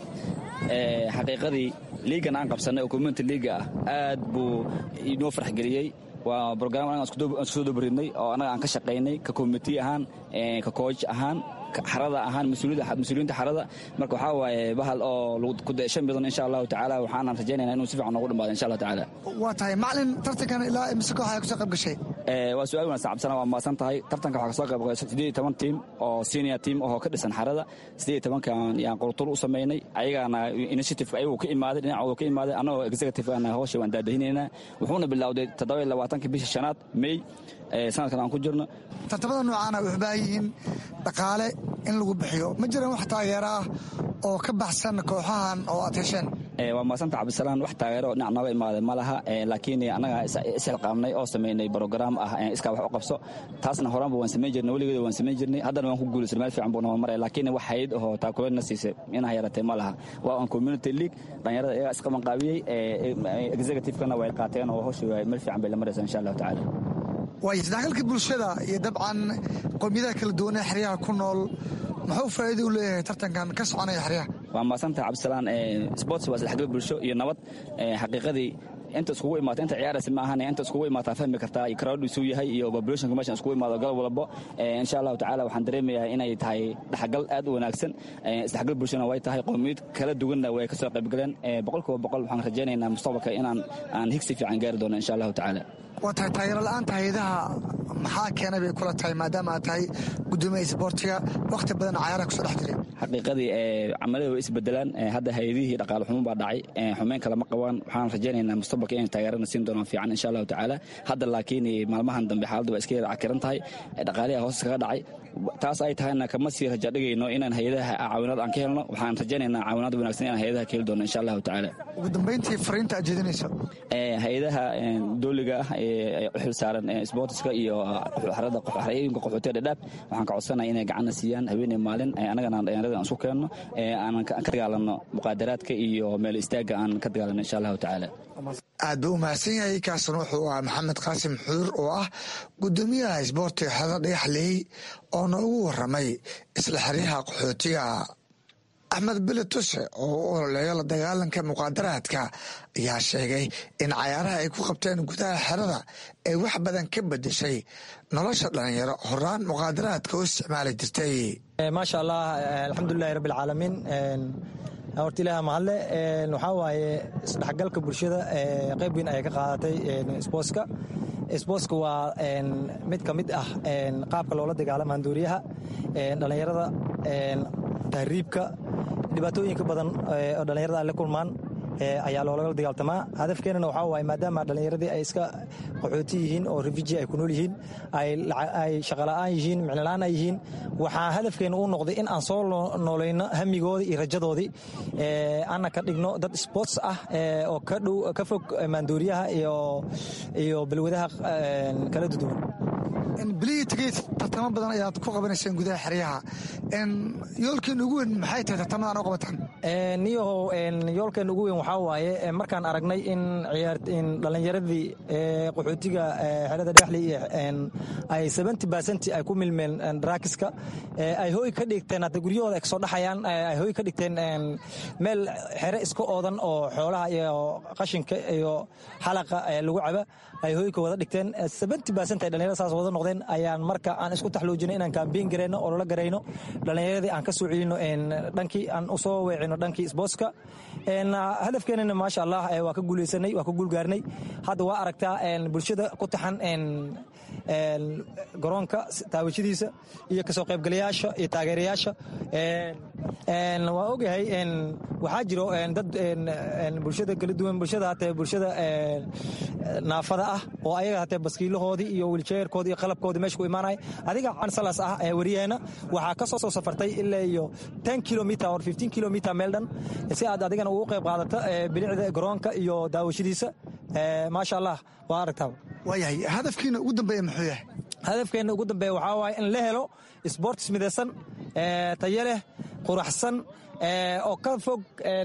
xaqiiqadii liigan aan qabsanay oo community liiga ah aad buu inoo farxgeliyey waa brogram anaga aan soo dobaridnay oo annaga aan ka shaqaynay ka community ahaan ka cooj ahaan xarada ahaan mas-uuliyiinta xarada marka waxaa waaye bahal oo ku daeshan badan insha allahu tacaala waxaanan rajaynayna inuu si fiican noogu dhamaado insha allahu tacaala waa tahay macalin tartankan ilaa imise koox ayaa kusoo qayb gashay waa su-aal wanaagsan cabsana waa maasan tahay tartanka waxaa kasoo qayb gashay siddeed iyo toban tiim oo senior team oo ka dhisan xarada siddeed iyo tobankan yaan qurtur u samaynay ayagaana initiative ayagu ka imaaday dhinacooda ka imaaday annagoo executive ana hawsha waan daadahinaynaa wuxuuna bilowday toddoba iyo labaatanka bisha shanaad may sanadkan aan ku jirno tartamada noocaana waxay baahan yihiin dhaqaale in lagu bixiyo ma jiraan wax taageero ah oo ka baxsan kooxahan oo aad hesheen waa maasanta cabdisalaan wax taageero dhinac nooga imaaday ma laha laakiin annaga isxilqaamnay oo samaynay brograam ah iskaa wax u qabso taasna horaanba waan samayn jirnay weligeeda waan samayn jirnay haddana waan ku guulaysan meel fiican buu noo maray laakiin wax hayd oo taakuleedna siisay inaa yaratay ma laha waa on community league dhalinyarada iyagaa isqabanqaabiyey executive-kana way qaateen oo hawsha meel fiican bay la maraysaa insha allahu tacaala waayo isdhexgalka bulshada iyo dabcan qowmiyadaha kala duwan ee xeryaha ku nool muxuu faa'iida u leeyahay tartankan ka soconaya xeryaha waa maasantaha cabdisalaan sports waa isdhexgal bulsho iyo nabad xaqiiqadii inta iskugu imaata inta ciyaaraysa ma ahan inta iskugu imaataa fahmi kartaa iyo crowdisuu yahay iyo populationka meeshan iskugu imaado galab walbo insha allahu tacaala waxaan dareemayaa inay tahay dhexgal aad u wanaagsan isdhexgal bulshona way tahay qowmiyad kala duwanna way kasoo qaybgaleen boqolkiiba boqol waxaan rajaynaynaa mustaqbalka inaan aan higsi fiican gaari doono insha allahu tacaala waa tahay taageero la-aanta hayadaha maxaa keenay bay kula tahay maadaama aad tahay gudoomiyaha isboortiga wakhti badan cayaaraha kusoo dhex jiray xaqiiqadii camalada way isbedelaan hadda hay-adihii dhaqaale xumo baa dhacay xumeyn kale ma qabaan waxaan rajaynaynaa mustaqbalka inay taageerana siin doonaan fiican insha allahu tacaala hadda laakiin maalmahan dambe xaaladdu waa iska yara cakiran tahay dhaqaaliha hoos iskaga dhacay taas ay tahayna kama sii raja dhigayno inaan hay-adaha caawinaad aan ka helno waxaan rajaynaynaa caawinaad wanaagsan inaan hay-adaha ka heli doono insha allahu tacaala ugu dambayntii fariinta aad jeedinayso hay-adaha dooliga ah ee u xil saaran sportiska iyo xarada xarayooyinka qaxootiga dhadhaab waxaan ka codsanaya inay gacanna siiyaan haweeney maalin annagana dhalinyarada aan isku keenno aanan ka dagaalanno muqaadaraadka iyo meel istaagga aan ka dagaalanno insha allahu tacaala aad buu u mahadsan yahay kaasna wuxuu ahaa maxamed qaasim xuur oo ah gudoomiyaha isboortiga xerada dhagaxleey oo noogu waramay isla xeryaha qaxootiga axmed bele tuse oo u ololeeyo la dagaalanka muqaadaraadka ayaa sheegay in cayaaraha ay ku qabteen gudaha xerada ay wax badan ka bedeshay nolosha dhalinyaro horaan muqaadaraadka u isticmaali jirtay maasha allah alxamdulilahi rabbi alcaalamiin horta ilaah mahadle waxaa waaye isdhexgalka bulshada qayb weyn ayay ka qaadatay sbootska sbootska waa mid ka mid ah qaabka loola dagaalama handuuriyaha dhallinyarada tahriibka dhibaatooyinka badan oo dhallinyarada ay la kulmaan ayaa loolagala dagaaltamaa hadafkeenana waxaa waaye maadaama dhallinyaradii ay iska qaxooti yihiin oo refuji ay ku nool yihiin ay shaqola'aan yihiin micnola'aan ay yihiin waxaa hadafkeena u noqday in aan soo noolayno hamigoodii iyo rajadoodii ana ka dhigno dad sports ah oo ka dhow ka fog maandooriyaha iyo iyo balwadaha kala duduwan bilihii tegey tartamo badan ayaad ku qabanayseen gudaha xeryaha yoolkiin ugu weyn maxay tahay tartamadan u qabataan niyahow yoolkeen ugu weyn waxaa waaye markaan aragnay in dhallinyaradii qaxootiga xerada dhexli ay seventy percent ay ku milmeen daraakiska ay hoy ka dhigteen hadda guryahooda ay kasoo dhaxayaan ay hoy ka dhigteen meel xere iska oodan oo xoolaha iyo qashinka iyo xalaqa lagu caba ay hoyka wada dhigteen seventy percent ay dhallinyarada saas wada noqdeen ayaan marka aan isku taxluujino inaan kaambiin garayno oo lala garayno dhallinyaradii aan ka soo celino dhankii aan usoo weecino dhankii sbootska hadafkeenana maasha allah waa ka guuleysanay waa ka guulgaarnay hadda waa aragtaa bulshada ku taxan garoonka taawashadiisa iyo kasoo qaybgalayaasha iyo taageerayaasha waa ogyahay waxaa jiro dad bulshada kala duwan bulshada hatee bulshada naafada ah oo ayaga hatee baskiilahoodii iyo wiljeerkoodii iyo qalabkoodii meesha ku imaanaya adiga cansalas ah ee wariyaheena waxaa ka soo soo safartay ilaa iyo ten kilometer or fifteen kilometer meel dhan si aad adigana ugu qayb qaadata bilicda garoonka iyo daawashadiisa maasha allah waa aragtaa waayahay hadafkiina ugu dambeeya muxuu yahay hadafkeenna ugu dambeeya waxaa waaye in la helo sports midaysan tayo leh quraxsan oo ka fog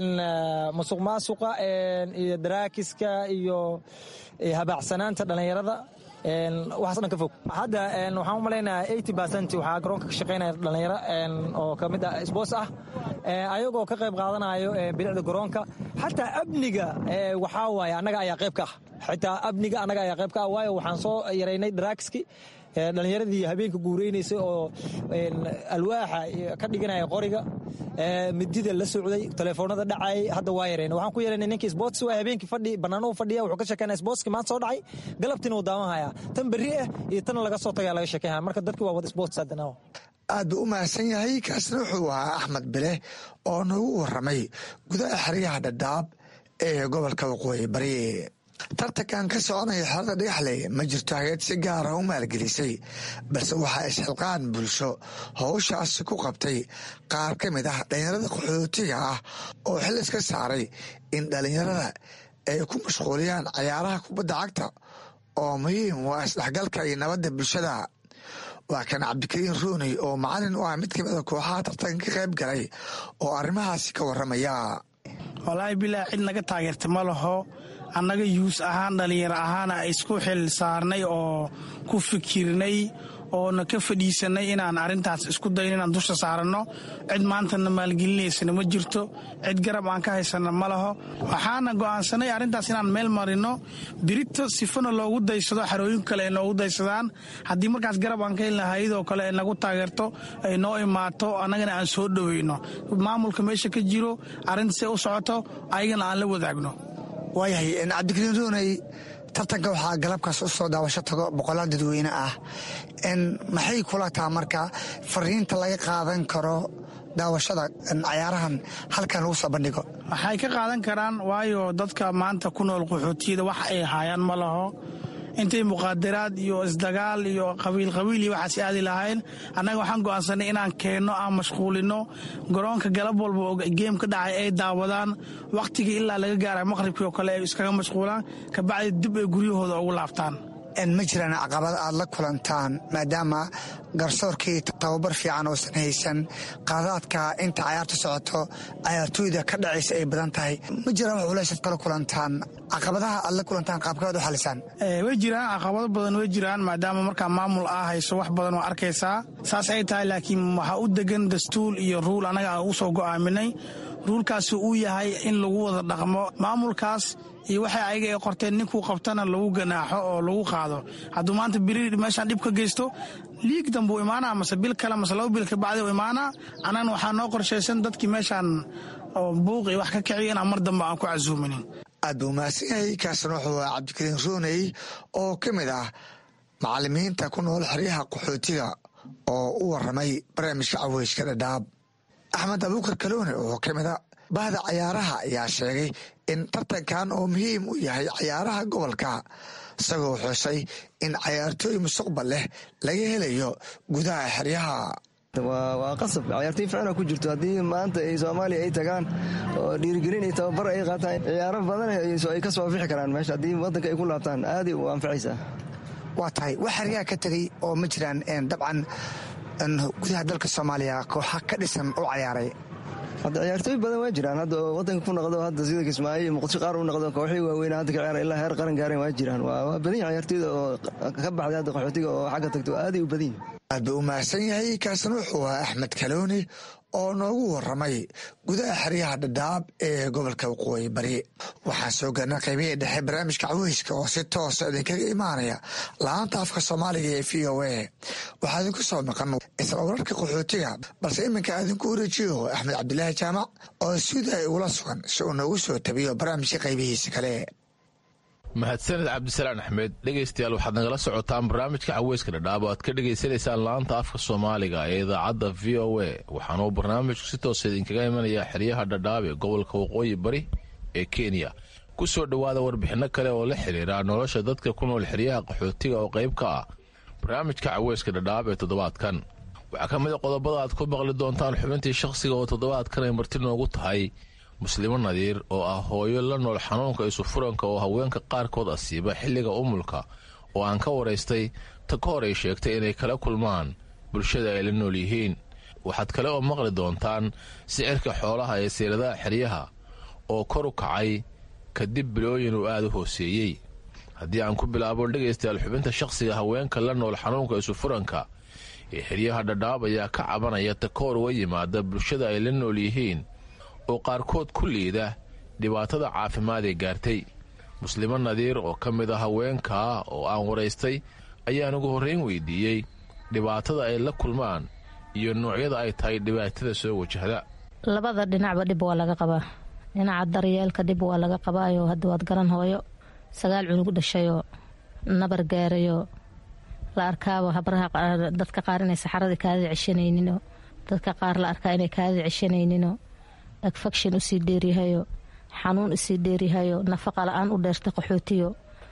musuq maasuqa iyo daraakiska iyo habaacsanaanta dhallinyarada waxaas dhan ka fog hadda waxaan u malaynayaa eighty percent waxaa garoonka ka shaqaynaya dhallinyaro oo ka mid ah sports ah ayagoo ka qayb qaadanayo bilicda garoonka xataa amniga waxaa waaye annaga ayaa qayb ka ah xitaa amniga annaga ayaa qayb ka ah waayo waxaan soo yaraynay daraakiski dhallinyaradii habeenka guureynaysay oo alwaaxa ka dhiganaya qoriga midida la socday telefoonada dhacayay hadda waa yareen waxaan ku yeelanay ninkii sports waa habeenkii fadhi bannaanuhu fadhiya wuxuu ka sheekeynaya sportski maanta soo dhacay galabtiina uu daawan hayaa tan berri ah iyo tan laga soo tagaya laga sheekeynaya marka dadki waa wada sports haddana aad buu u mahadsan yahay kaasna wuxuu ahaa axmed bile oo nagu warramay gudaha xeryaha dhadhaab ee gobolka waqooyi bari tartankan ka soconaya xerada dhagaxley ma jirto hay-ad si gaara u maalgelisay balse waxaa isxilqaan bulsho howshaasi ku qabtay qaar ka mid ah dhallinyarada qaxootiga ah oo xil iska saaray in dhallinyarada ay ku mashquuliyaan cayaaraha kubadda cagta oo muhiim waa isdhexgalka iyo nabadda bulshada waa kan cabdikariin ruuney oo macalin u ah mid kamid a kooxaha tartanka ka qayb galay oo arrimahaasi ka warramaya walaahi bilaa cid naga taageerta ma laho annaga yuus ahaan dhallinyaro ahaana isku xil saarnay oo ku fikirnay oona ka fadhiisanay inaan arrintaas isku dayn inaan dusha saaranno cid maantana maalgelinaysana ma jirto cid garab aan ka haysana ma laho waxaana go'aansanay arrintaas inaan meel marino birito sifana loogu daysado xarooyin kale ay noogu daysadaan haddii markaas garab aan ka helna hayadoo kale ay nagu taageerto ay noo imaato annagana aan soo dhoweyno maamulka meesha ka jiro arrintaasay u socoto ayagana aan la wadaagno waayahay cabdikariin ruuney tartanka waxaa galabkaas u soo daawasho tago boqolaal dadweyne ah maxay kula taha marka fariinta laga qaadan karo daawashada cayaarahan halkan lagu soo bandhigo waxay ka qaadan karaan waayo dadka maanta ku nool qaxootiyada wax ay haayaan ma laho intay muqaadaraad iyo isdagaal iyo qabiilqabiil iyo waxaas aadi lahayn annaga waxaan go'aansanay inaan keenno aan mashquulino garoonka galab walba oo geem ka dhacay ay daawadaan wakhtigii ilaa laga gaara maqhribkii oo kale ay iskaga mashquulaan kabacdi dib ay guryahooda ugu laabtaan ma jiraan caqabad aad la kulantaan maadaama garsoorkii tababar fiican oosan haysan qaadaadka inta cayaarta socoto cayaartooyda ka dhacaysa ay badan tahay ma jiraan wax culaysaad kala kulantaan caqabadaha aad la kulantaan qaabkaad u xalisaan way jiraan caqabado badan way jiraan maadaama markaa maamul aa hayso wax badan oo arkaysaa saas ay tahay laakiin waxaa u degan dastuur iyo ruul annaga aan u soo go'aaminay ruulkaasi uu yahay in lagu wada dhaqmo maamulkaas iyo waxay ayaga ay qorteen ninkuu qabtana lagu ganaaxo oo lagu qaado hadduu maanta biri meeshaan dhib ka geysto liig dambuu imaanaa mase bil kale mase laba bil kabacdi u imaanaa annagana waxaa noo qorshaysan dadkii meeshaan oo buuq iyo wax ka kiciyo inaan mar dambe aan ku casuuminin aad buu mahadsan yahay kaasna wuxuu ah cabdikariin ruuney oo ka mid ah macalimiinta ku nool xeryaha qaxootiga oo u waramay barnaamijka caweyska dhadhaab axmed abuukar kaloone oo ka mid a bahda cayaaraha ayaa sheegay in tartankan oo muhiim u yahay cayaaraha gobolka isagoo xusay in cayaartooy mustaqbal leh laga helayo gudaha xeryaha waa qasab cayaartooy ficna ku jirto haddii maanta ay soomaaliya ay tagaan oo dhiirigelin iyo tababar ay qaataan ciyaaro badan ay ka soo afixi karaan meesha haddii waddanka ay ku laabtaan aaday u anfacaysaa waa tahay wax xeryaha ka tegey oo ma jiraan dabcan gudaha dalka soomaaliya kooxa ka dhisan u cayaaray hadda ciyaartooy badan waa jiraan hadda oo wadanka ku noqdo hadda sida kismaayo iyo muqdisho qaar u noqdo kooxii waaweyn hadda ka ciyaara ilaa heer qaran gaareen waa jiraan waa badan yahay ciyaartooyda oo ka baxday hadda qaxootiga oo xagga tagto aaday u badan yihin aad buu u mahadsan yahay kaasna wuxuu ahaa axmed kalooni oo noogu waramay gudaha xeryaha dhadhaab ee gobolka waqooyi bari waxaan soo gaarnay qaybihii dhexe barnaamijka caweyska oo si toosa idinkaga imaanaya la-aanta afka soomaaliga ee v o a waxaa idinku soo maqan isla wararka qaxootiga balse iminka idinku wareejiyo axmed cabdilaahi jaamac oo suuday ugula sugan si uu noogu soo tabiyo barnaamijka qaybihiisa kale mahadsaned cabdisalaan axmed dhegaystayaal waxaad nagala socotaan barnaamijka caweyska dhadhaab oo aad ka dhegaysanaysaan laanta afka soomaaliga ee idaacadda v o a waxaanuu barnaamijku si toosa idinkaga imanayaa xeryaha dhadhaab ee gobolka waqooyi bari ee kenya ku soo dhowaada warbixinno kale oo la xiriira nolosha dadka ku nool xeryaha qaxootiga oo qayb ka ah barnaamijka caweyska dhadhaab ee toddobaadkan waxaa ka mid a qodobada aad ku maqli doontaan xubintii shakhsiga oo toddobaadkan ay marti noogu tahay muslimo nadiir oo ah hooyo la nool xanuunka isufuranka oo haweenka qaarkood asiiba xilliga umulka oo aan ka waraystay ta ka hor ay sheegtay inay kala kulmaan bulshada ay la nool yihiin waxaad kale oo maqli doontaan sicirka xoolaha ee siiradaha xeryaha oo kor u kacay kadib bilooyin uu aada u hooseeyey haddii aan ku bilaabo dhegaystayaal xubinta shakhsiga haweenka la nool xanuunka isufuranka ee xeryaha dhadhaab ayaa ka cabanaya ta ka hor uga yimaada bulshada ay la nool yihiin oo qaarkood ku liida dhibaatada caafimaad ee gaartay muslimo nadiir oo ka mid a haweenkaa oo aan waraystay ayaan ugu horrayn weydiiyey dhibaatada ay la kulmaan iyo noocyada ay tahay dhibaatada soo wajahda labada dhinacba dhib waa laga qabaa dhinaca daryeelka dhib waa laga qabaayo hadda waad garan hooyo sagaal cunug dhashayoo nabar gaarayoo la arkaaba habraha dadka qaar inay saxaradii kaadida ceshanayninoo dadka qaar la arkaa inay kaadida ceshanayninoo agfakshin usii dheeryahayo xanuun usii dheeryahayo nafaqa la-aan u dheerta qaxootiyo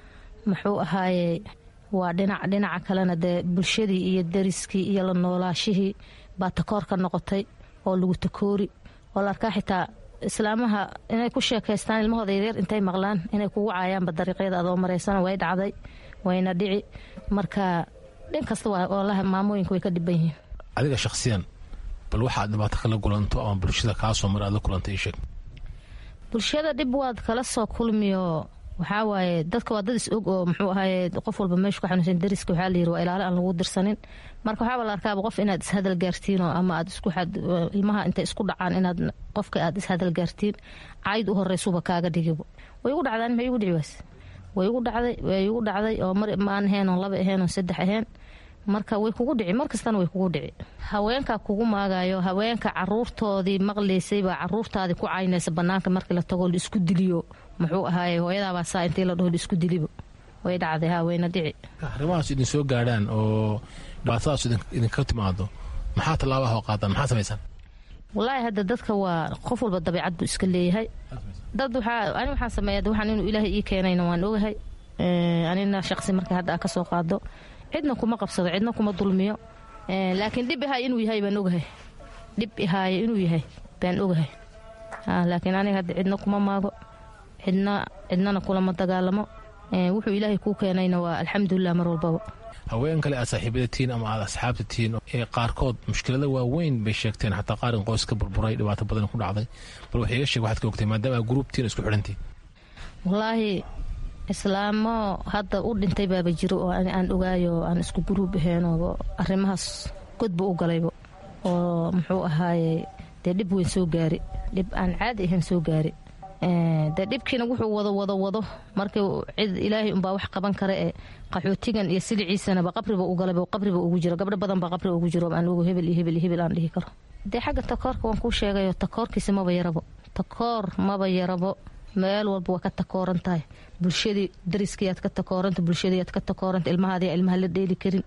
muxuu ahaaye waa dhinac dhinaca kalena dee bulshadii iyo dariskii iyo la noolaashihii baa takoor ka noqotay oo lagu takoori oo la arkaa xitaa islaamaha inay ku sheekaystaan ilmahooda yaryar intay maqlaan inay kugu caayaanba dariiqyada adoo maraysana way dhacday wayna dhici marka dhin kasta walahi maamooyinka way ka dhiban yihiin adiga shakhsiyan bal waxaad dhibaato kala kulanto ama bulshada kaasoo mar aad la kulantay isheeg bulshada dhib waad kala soo kulmiyo waxaa waaye dadka waa dad is og oo muxuu ahaye qof walba meeshu ka xanuunsan dariska waxaa layiri waa ilaale aan lagu dirsanin marka waxaaba la arkaaba qof inaad ishadal gaartiin oo ama aad isku ilmaha intay isku dhacaan inaad qofka aad ishadal gaartiin cayd u horeysuba kaaga dhigibo way igu dhacdaan ma igu dhici waas way igu dhacday way igu dhacday oo mar maan ahayn oo laba ahayn oo saddex ahayn marka way kugu dhici markastana way kugu dhici haweenkaa kugu maagayo haweenka caruurtoodii maqlaysay baa caruurtaadii ku caynaysa banaanka markii la tago laisku diliyo muxuu ahaaye hooyadaabaa saa intii la dhaho laisku dilibo way dhacday ha wayna dhici arrimahaas idin soo gaadhaan oo dhibaatadaas idinka timaado maxaa tallaabaha oo qaadaan maxaa samaysaan wallaahi hadda dadka waa qof walba dabiicad buu iska leeyahay dad waxaa ani waxaan sameeya waxaan inuu ilaahay ii keenayna waan ogahay anina shaqsi markay hadda aa ka soo qaado cidna kuma qabsado cidna kuma dulmiyo laakiin dhib ihaay inuu yahay baan ogahay dhib ihaaye inuu yahay baan ogahay laakiin aniga hadda cidna kuma maago cidna cidnana kulama dagaalamo wuxuu ilaahay kuu keenayna waa alxamdulilah mar walbaba haween kale aad saaxiibada tihiin ama aad asxaabta tihiin ee qaarkood mushkilada waaweyn bay sheegteen xataa qaar in qoys ka burburay dhibaato badan ku dhacday bal wax iga sheeg waxaad ka ogtay maadaama aa gruubtiin isku xidhantiin wallaahi islaamo hadda u dhintay baaba jiro oo aan ogaayo aan isku guruub aheenoo arrimahaas godba u galaybo oo muxuu ahaaye dee dhib weyn soo gaari dhib aan caadi ahayn soo gaari dee dhibkiina wuxuu wado wado wado markii cid ilaahay unbaa wax qaban kara ee qaxootigan iyo siliciisanaba qabriba u galayba qabriba ugu jiro gabdho badan baa qabri ugu jiro aan ogo hebel iyo hebel iyo hebel aan dhihi karo dee xagga takoorka waan kuu sheegayo takoorkiisa maba yarabo takoor maba yarabo meel walba waa ka takooran tahay bulshadii dariskiiaad ka takooranta bulshadiiaad ka takooranta ilmahaadi ilmaha la dheeli karin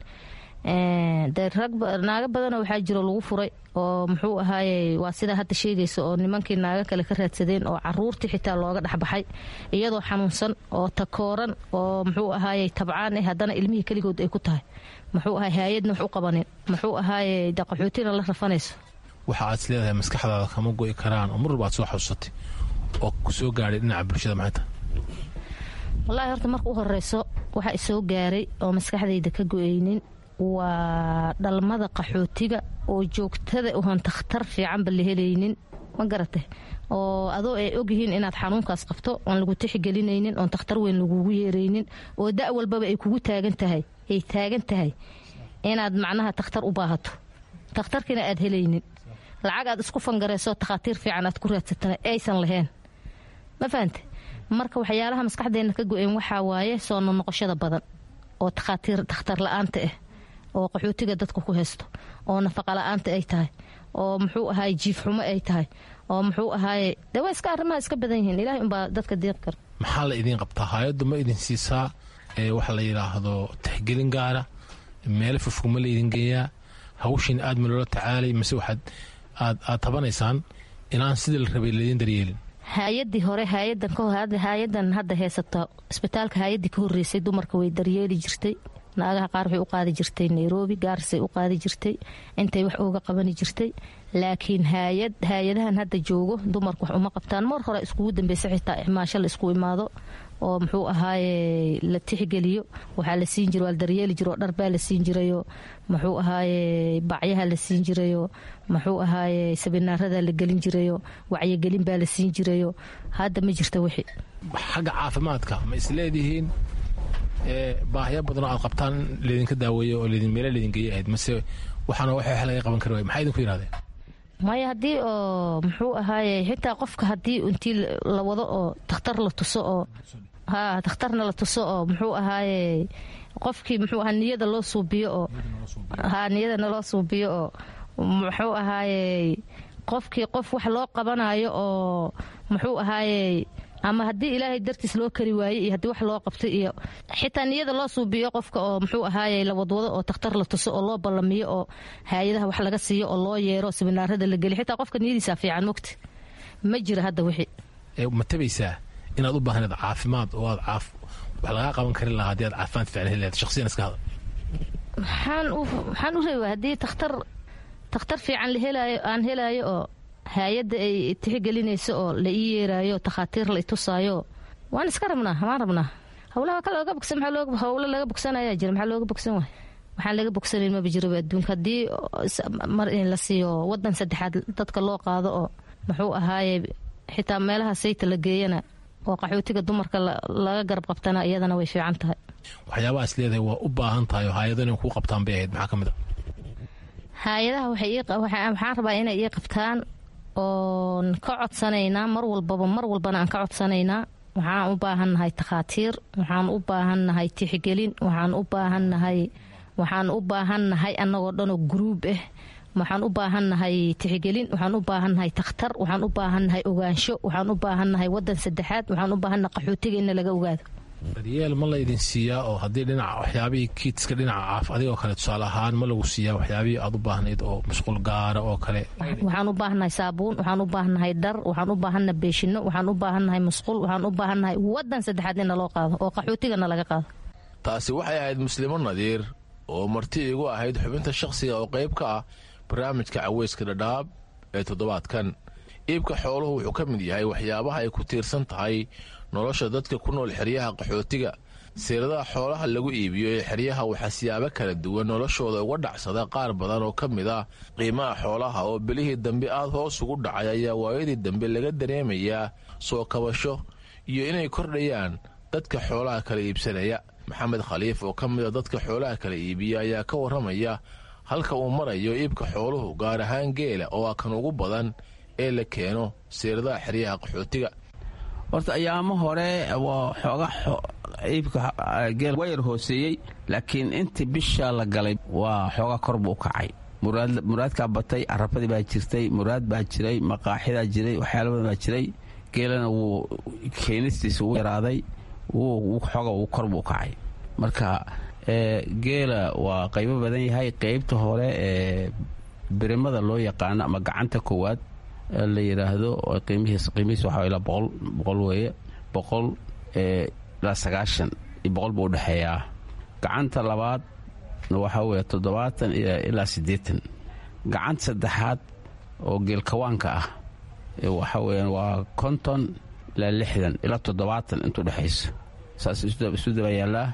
dee rag naago badanoo waxaa jiro lagu furay oo muxuu ahaaye waa sidaa hadda sheegaysa oo nimankii naago kale ka raadsadeen oo caruurtii xitaa looga dhexbaxay iyadoo xanuunsan oo takooran oo muxuu ahaaye tabcaan eh haddana ilmihii keligood ay ku tahay muxuu ahaay hay-adna wax u qabanin muxuu ahaaye de qaxootina la rafanayso waxa aad is leedahay maskaxdaada kama go'i karaan oo mar walba aad soo xasuusatay oo ku soo gaadhay dhinaca bulshada maxay tahay wallaahi horta marka u horeyso waxa isoo gaaray oo maskaxdayda ka go-aynin waa dhalmada qaxootiga oo joogtada uhon takhtar fiicanba la helaynin ma garatay oo adoo ay ogyihiin inaad xanuunkaas qabto oon lagu tixgelinaynin oon takhtar weyn lagugu yeeraynin oo da' walbaba ay kugu taagan tahay ay taagan tahay inaad macnaha takhtar u baahato takhtarkiina aad helaynin lacag aad isku fangarayso takhaatiir fiican aad ku raadsatana aysan lahayn ma fahante marka waxyaalaha maskaxdeenna ka go-een waxaa waaye soo nonoqoshada badan oo takhaatiir takhtar la-aanta ah oo qaxootiga dadka ku haysto oo nafaqa la-aanta ay tahay oo muxuu ahaay jiif xumo ay tahay oo muxuu ahaaye de waa iska arrimaha iska badan yihiin ilahay unbaa dadka deeqi kara maxaa la idiin qabtaa hay-addu ma idin siisaa waxa la yidhaahdo tixgelin gaara meelo fofog ma la idin geeyaa hawshiin aad ma loola tacaalay mise waxaad aad aad tabanaysaan inaan sidii la rabay laydin daryeelin hay-adii hore hay-adan hadda heysata isbitaalka hay-adii ka horeysay dumarka way daryeeli jirtay naagaha qaar waxay u qaadi jirtay nairobi gaarisay u qaadi jirtay intay wax ooga qabani jirtay laakiin hayad hay-adahan hadda joogo dumarku wax uma qabtaan mar hore iskugu dambeysa xitaa ixmaasho la isku imaado oo muxuu ahaaye la tixgeliyo waxaa la siin jira waa la daryeeli jiro dharbaa la siin jirayo muxuu ahaaye bacyaha la siin jirayo muxuu ahaaye sabinaarada la gelin jirayo wacyigelin baa la siin jirayo hadda ma jirta wixii xagga caafimaadka ma isleedihiin baahya badanoo aad qabtaan laydinka daaweeyo oo meela laydin geeya ahayd mase waxaana wax laga qaban kari waay maxaa idinku yidhahdeen maya haddii oo muxuu ahaaye xitaa qofka haddii intii la wado oo takhtar la tuso oo ha takhtarna la tuso oo muxuu ahaaye qofkii muxuu ahaa niyada loo suubiyo oo ha niyadana loo suubiyo oo muxuu ahaaye qofkii qof wax loo qabanayo oo muxuu ahaaye ama haddii ilaahay dartiis loo kari waaye iyo haddii wax loo qabtay iyo xitaa niyada loo suubiyo qofka oo muxuu ahaaye la wadwado oo takhtar la tuso oo loo ballamiyo oo hay-adaha wax laga siiyo oo loo yeero siminaarada la geliyo xitaa qofka niyadiisa fiican mogta ma jira hadda wixii ma tabaysaa inaad u baahneed caafimaad oo aad caaf wax lagaa qaban karin lahaa haddii aad caafimaad fiican heli lahayd shakhsiyan iska hada maxaan u maxaan u reebaa haddii takhtar takhtar fiican la helaayo aan helaayo oo hay-adda ay tixgelinayso oo la ii yeeraayo takhaatiir la itusaayo waan iska rabnaa waan rabnaa howlaha ka looga bogsan howlo laga bogsanayaa jira maxaa looga bogsan waay waxaan laga bogsanayn maba jiraba adduunka haddii mar in la siiyo wadan saddexaad dadka loo qaado oo muxuu ahaaye xitaa meelaha sayta la geeyana oo qaxootiga dumarka laga garab qabtana iyadana way fiican tahay waxyaabaha is leedahay waa u baahan tahay oo hay-ado inay kuu qabtaan bay ahayd maxaa ka mid a hay-adaha waxaan rabaa inay ii qabtaan oon ka codsanaynaa mar walbaba mar walbana aan ka codsanaynaa waxaan u baahannahay takhaatiir waxaan u baahannahay tixgelin waxaan u baahannahay waxaan u baahannahay annagoo dhanoo guruub ah waxaan u baahannahay tixgelin waxaan u baahannahay takhtar waxaan u baahannahay ogaansho waxaan u baahannahay wadan saddexaad waxaan u baahannahay qaxootiga in laga ogaado daryeel ma la idin siiyaa oo haddii dhinaca waxyaabihii kiidska dhinaca caaf adigoo kale tusaale ahaan ma lagu siiyaa waxyaabihii aad u baahnayd oo mashquul gaara oo kale waxaan u baahannahay saabuun waxaan u baahannahay dhar waxaan u baahannahay beeshino waxaan u baahannahay musqul waxaan u baahannahay wadan saddexaad in naloo qaado oo qaxootigana laga qaado taasi waxay ahayd muslimo nadiir oo marti igu ahayd xubinta shakhsiga oo qayb ka ah barnaamijka caweyska dhadhaab ee toddobaadkan iibka xooluhu wuxuu ka mid yahay waxyaabaha ay ku tiirsan tahay nolosha dadka ku nool xeryaha qaxootiga siiradaha xoolaha lagu iibiyo ee xeryaha waxaa siyaabo kala duwan noloshooda uga dhacsada qaar badan oo ka mid ah qiimaha xoolaha oo bilihii dambe aad hoos ugu dhacay ayaa waayadii dambe laga dareemayaa soo kabasho iyo inay kordhayaan dadka xoolaha kala iibsanaya maxamed khaliif oo ka mid a dadka xoolaha kala iibiya ayaa ka warramaya halka uu marayo iibka xooluhu gaar ahaan geela oo ah kan ugu badan ee la keeno siiradaha xeryaha qaxootiga horta ayaamo hore waa xooga iibka geel waa yar hooseeyey laakiin intii bisha la galay waa xooga kor buu u kacay muraadkaa batay carabadii baa jirtay muraad baa jiray maqaaxidaa jiray waxyaala badan baa jiray geelana wuu keenistiisa wuu yaraaday xooga uu kor buu u kacay marka geela waa qaybo badan yahay qaybta hore ee birimada loo yaqaano ama gacanta koowaad la yidhaahdo qiimihiis qiimihiis waxaa ilaa boqol boqol weeye boqol ilaa sagaashan iyo boqol buu udhexeeyaa gacanta labaad waxaa weeye toddobaatan ilaa siddeetan gacanta saddexaad oo geelkawaanka ah waxaa weeyaan waa konton ilaa lixdan ilaa toddobaatan intuu dhexayso saas isu daba yaallaa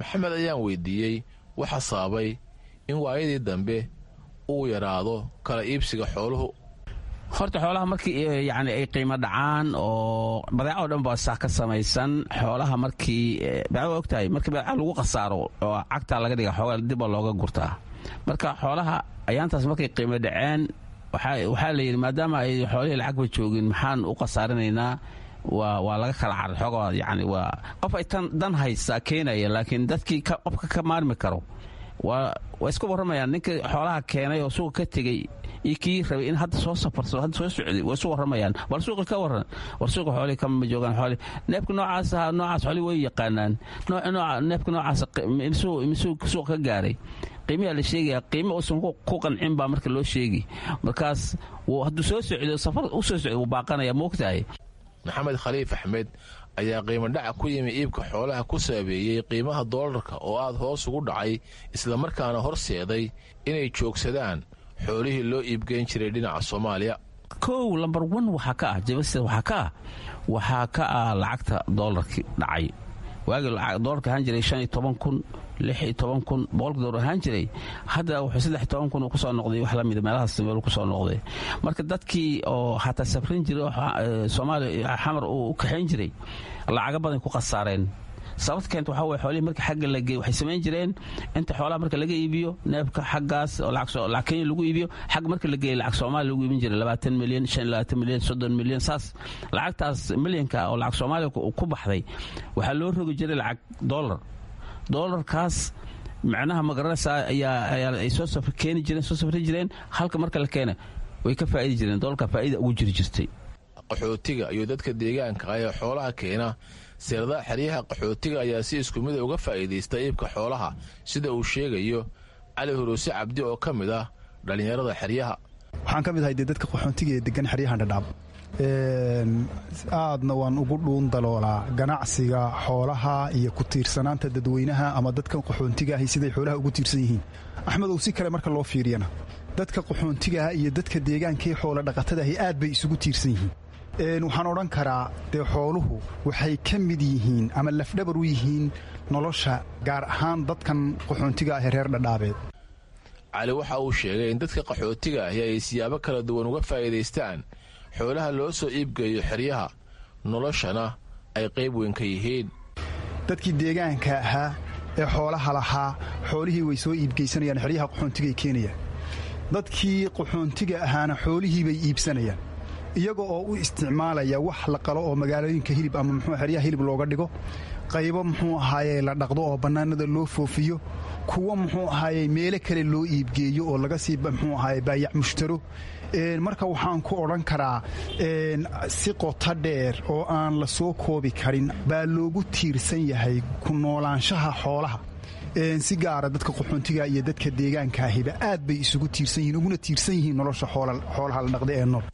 maxamed ayaan weydiiyey waxa sababay in waayadii dambe uu yaraado kala iibsiga xooluhu horta xoolaha markii yani ay qiimo dhacaan oo badeeco o dhan baa saa ka samaysan xoolaha markii badeeco ogtahay markii badeeco lagu khasaaro oo cagtaa laga dhiga xoogaa dibba looga gurtaa marka xoolaha ayaantaas markay qiimo dhaceen waxaa la yidhi maadaama ay xoolihii lacagba joogin maxaan u khasaarinaynaa waa laga kala caray xoogaa yani waa qof ay tan dan haysaa keenaya laakiin dadkii qofka ka maarmi karo waa isku warramayaan ninkii xoolaha keenay oo suuqa ka tegey iyo kii rabay in hadda soo safarsado hadda soo socday way isu warramayaan war suuqa ka warran war suuqa xoolihii kama joogaan xoolihii neefka noocaas ahaa noocaas xoolihii way yaqaanaan neefka noocaas misuu suuqa ka gaaray qiimiyaa la sheegaya qiimo uusan ku qancin baa marka loo sheegi markaas hadduu soo socdo safar u soo socdo wuu baaqanaya moogtahay maxamed khaliif axmed ayaa qiimodhaca ku yimi iibka xoolaha ku saabeeyey qiimaha doolarka oo aad hoos ugu dhacay islamarkaana horseeday inay joogsadaan xoolihii loo iibgeyn jiray dhinaca soomaaliya kow lambar wan waxaa ka ah jabasida waxaa ka ah waxaa ka ah lacagta doolarkii dhacay waagii doolarka ahaan jiray shan iyo toban kun lix iyo toban kun boqolka doolar ahaan jiray hadda wuxuu saddex iyo toban kun uu kusoo noqday wax lamida meelahaas meel kusoo noqday marka dadkii oo xataa safrin jiray oo soomaaliya xamar uu u kaxayn jiray lacaga badan ku khasaareen sababta keenta waxaa weye xoolihii marka xagga la geey waxay samayn jireen inta xoolaha marka laga iibiyo neefka xaggaas oo lacag kenya lagu iibiyo xagga marka la geeyey lacag soomaaliya lagu iibin jiray labaatan milyan shan labaatan milyan soddon milyan saas lacagtaas milyanka oo lacag soomaaliya ku baxday waxaa loo rogi jiray lacag dollar doolarkaas macnaha magaranaysaa ayaa ay soo safr keeni jireen soo safri jireen halka marka la keena way ka faa'idi jireen doolarka faa'ida ugu jiri jirtay qaxootiga iyo dadka deegaanka ah ee xoolaha keena seeradaha xeryaha qaxootiga ayaa si isku mida uga faa'iidaysta iibka xoolaha sida uu sheegayo cali huruuse cabdi oo ka mid ah dhallinyarada xeryaha waxaan ka mid ahay dee dadka qaxoontiga ee degan xeryahan dhadhaab aadna waan ugu dhuun daloolaa ganacsiga xoolaha iyo ku tiirsanaanta dadweynaha ama dadkan qaxoontiga ahi siday xoolaha ugu tiirsan yihiin axmedow si kale marka loo fiiriyana dadka qaxoontigaah iyo dadka deegaankaee xoola dhaqatadaahi aad bay isugu tiirsan yihiin waxaan odhan karaa dee xooluhu waxay ka mid yihiin ama lafdhabar u yihiin nolosha gaar ahaan dadkan qaxoontiga ah ee reer dhadhaabeed cali waxa uu sheegay in dadka qaxootiga ahi ay siyaabo kala duwan uga faa'iidaystaan xoolaha loo soo iibgeeyo xeryaha noloshana ay qayb weyn ka yihiin dadkii deegaanka ahaa ee xoolaha lahaa xoolihii way soo iibgeysanayaan xeryaha qaxoontigay keenayaan dadkii qaxoontiga ahaana xoolihii bay iibsanayaan iyaga oo u isticmaalaya wax la qalo oo magaalooyinka hilib ama muxuu xeryaha hilib looga dhigo qaybo muxuu ahaaye la dhaqdo oo bannaanada loo foofiyo kuwo muxuu ahaaye meelo kale loo iibgeeyo oo laga sii muxuu ahaaye baayac mushtaro marka waxaan ku odhan karaa si qoto dheer oo aan la soo koobi karin baa loogu tiirsan yahay ku noolaanshaha xoolaha si gaara dadka qaxoontiga iyo dadka deegaankaahiba aad bay isugu tiirsan yihiin uguna tiirsan yihiin nolosha xoolaha la dhaqda ee nool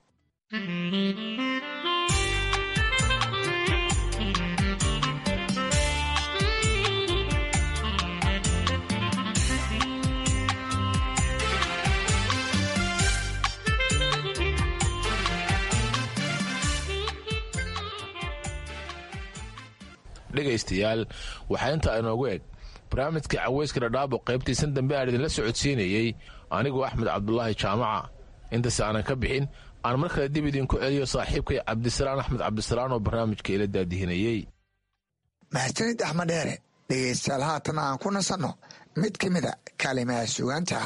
dhegaystayaal waxaa intaa inoogu eg barnaamijka caweyska dhadhaabo qaybtiisan dambe aan idinla socodsiinayey anigoo axmed cabdulaahi jaamaca intaas aanan ka bixin aan mar kale dib idinku celiyo saaxiibkay cabdisalaan axmed cabdisalaan oo barnaamijka ila daadihinayey mahadsanid axmed dheere dhegaystayaal haatan aan ku nasanno mid ka mida kaalimaha sugaanta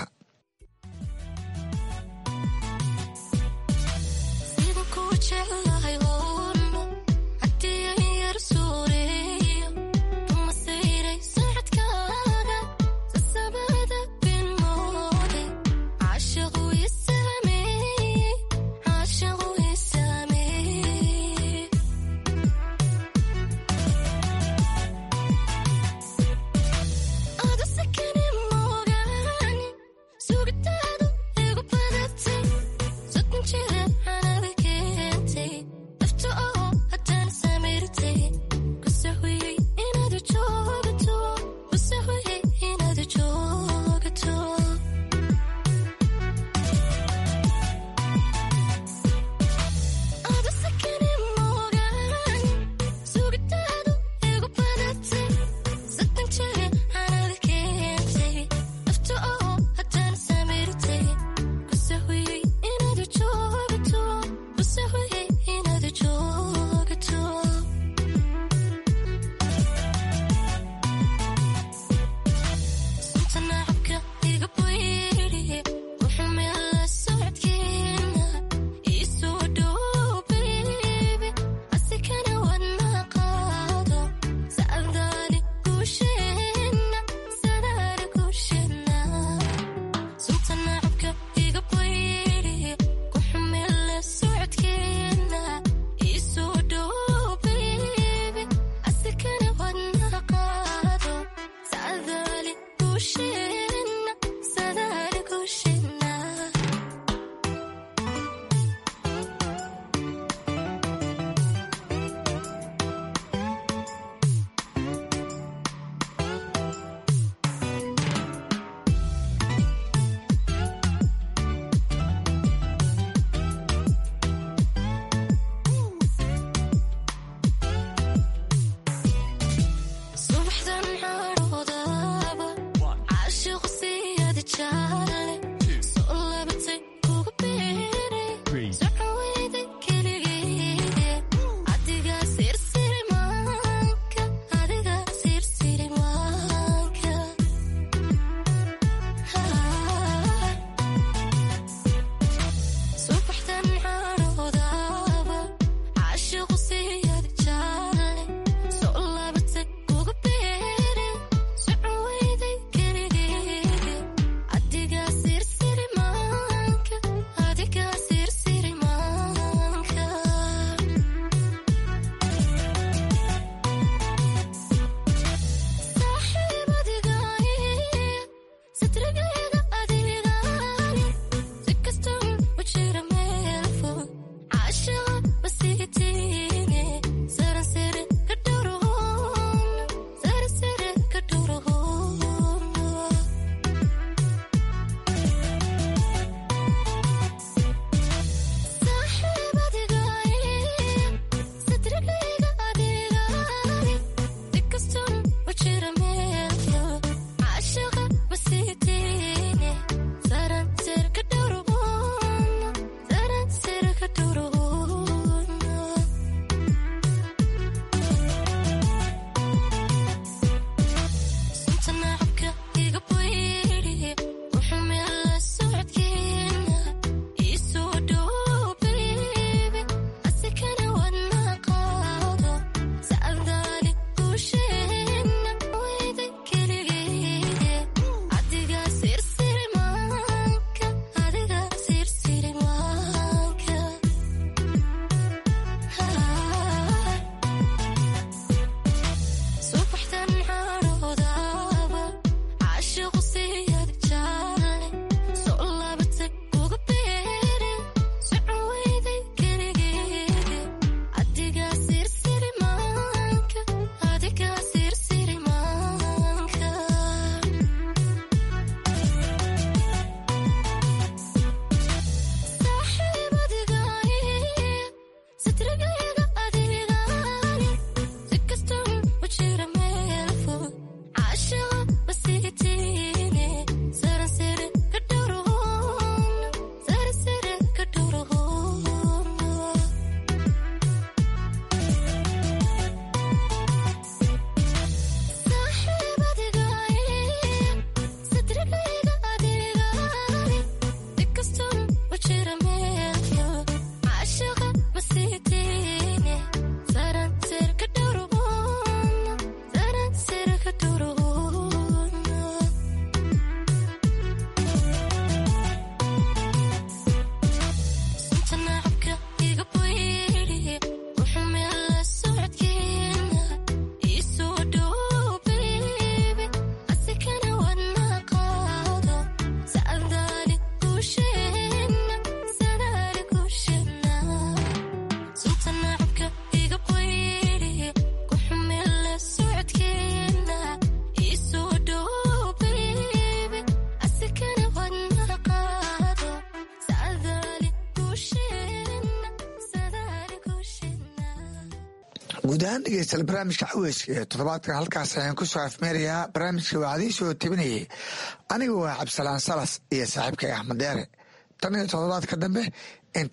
guud ahaan dhegeystayaal barnaamijka xaweyska ee toddobaadkan halkaas ayaan ku soo afmeerayaa barnaamijka waxaadii soo tabinayay aniga waa cabdisalaan salas iyo saaxiibkay axmed deere tan iyo toddobaadka dambe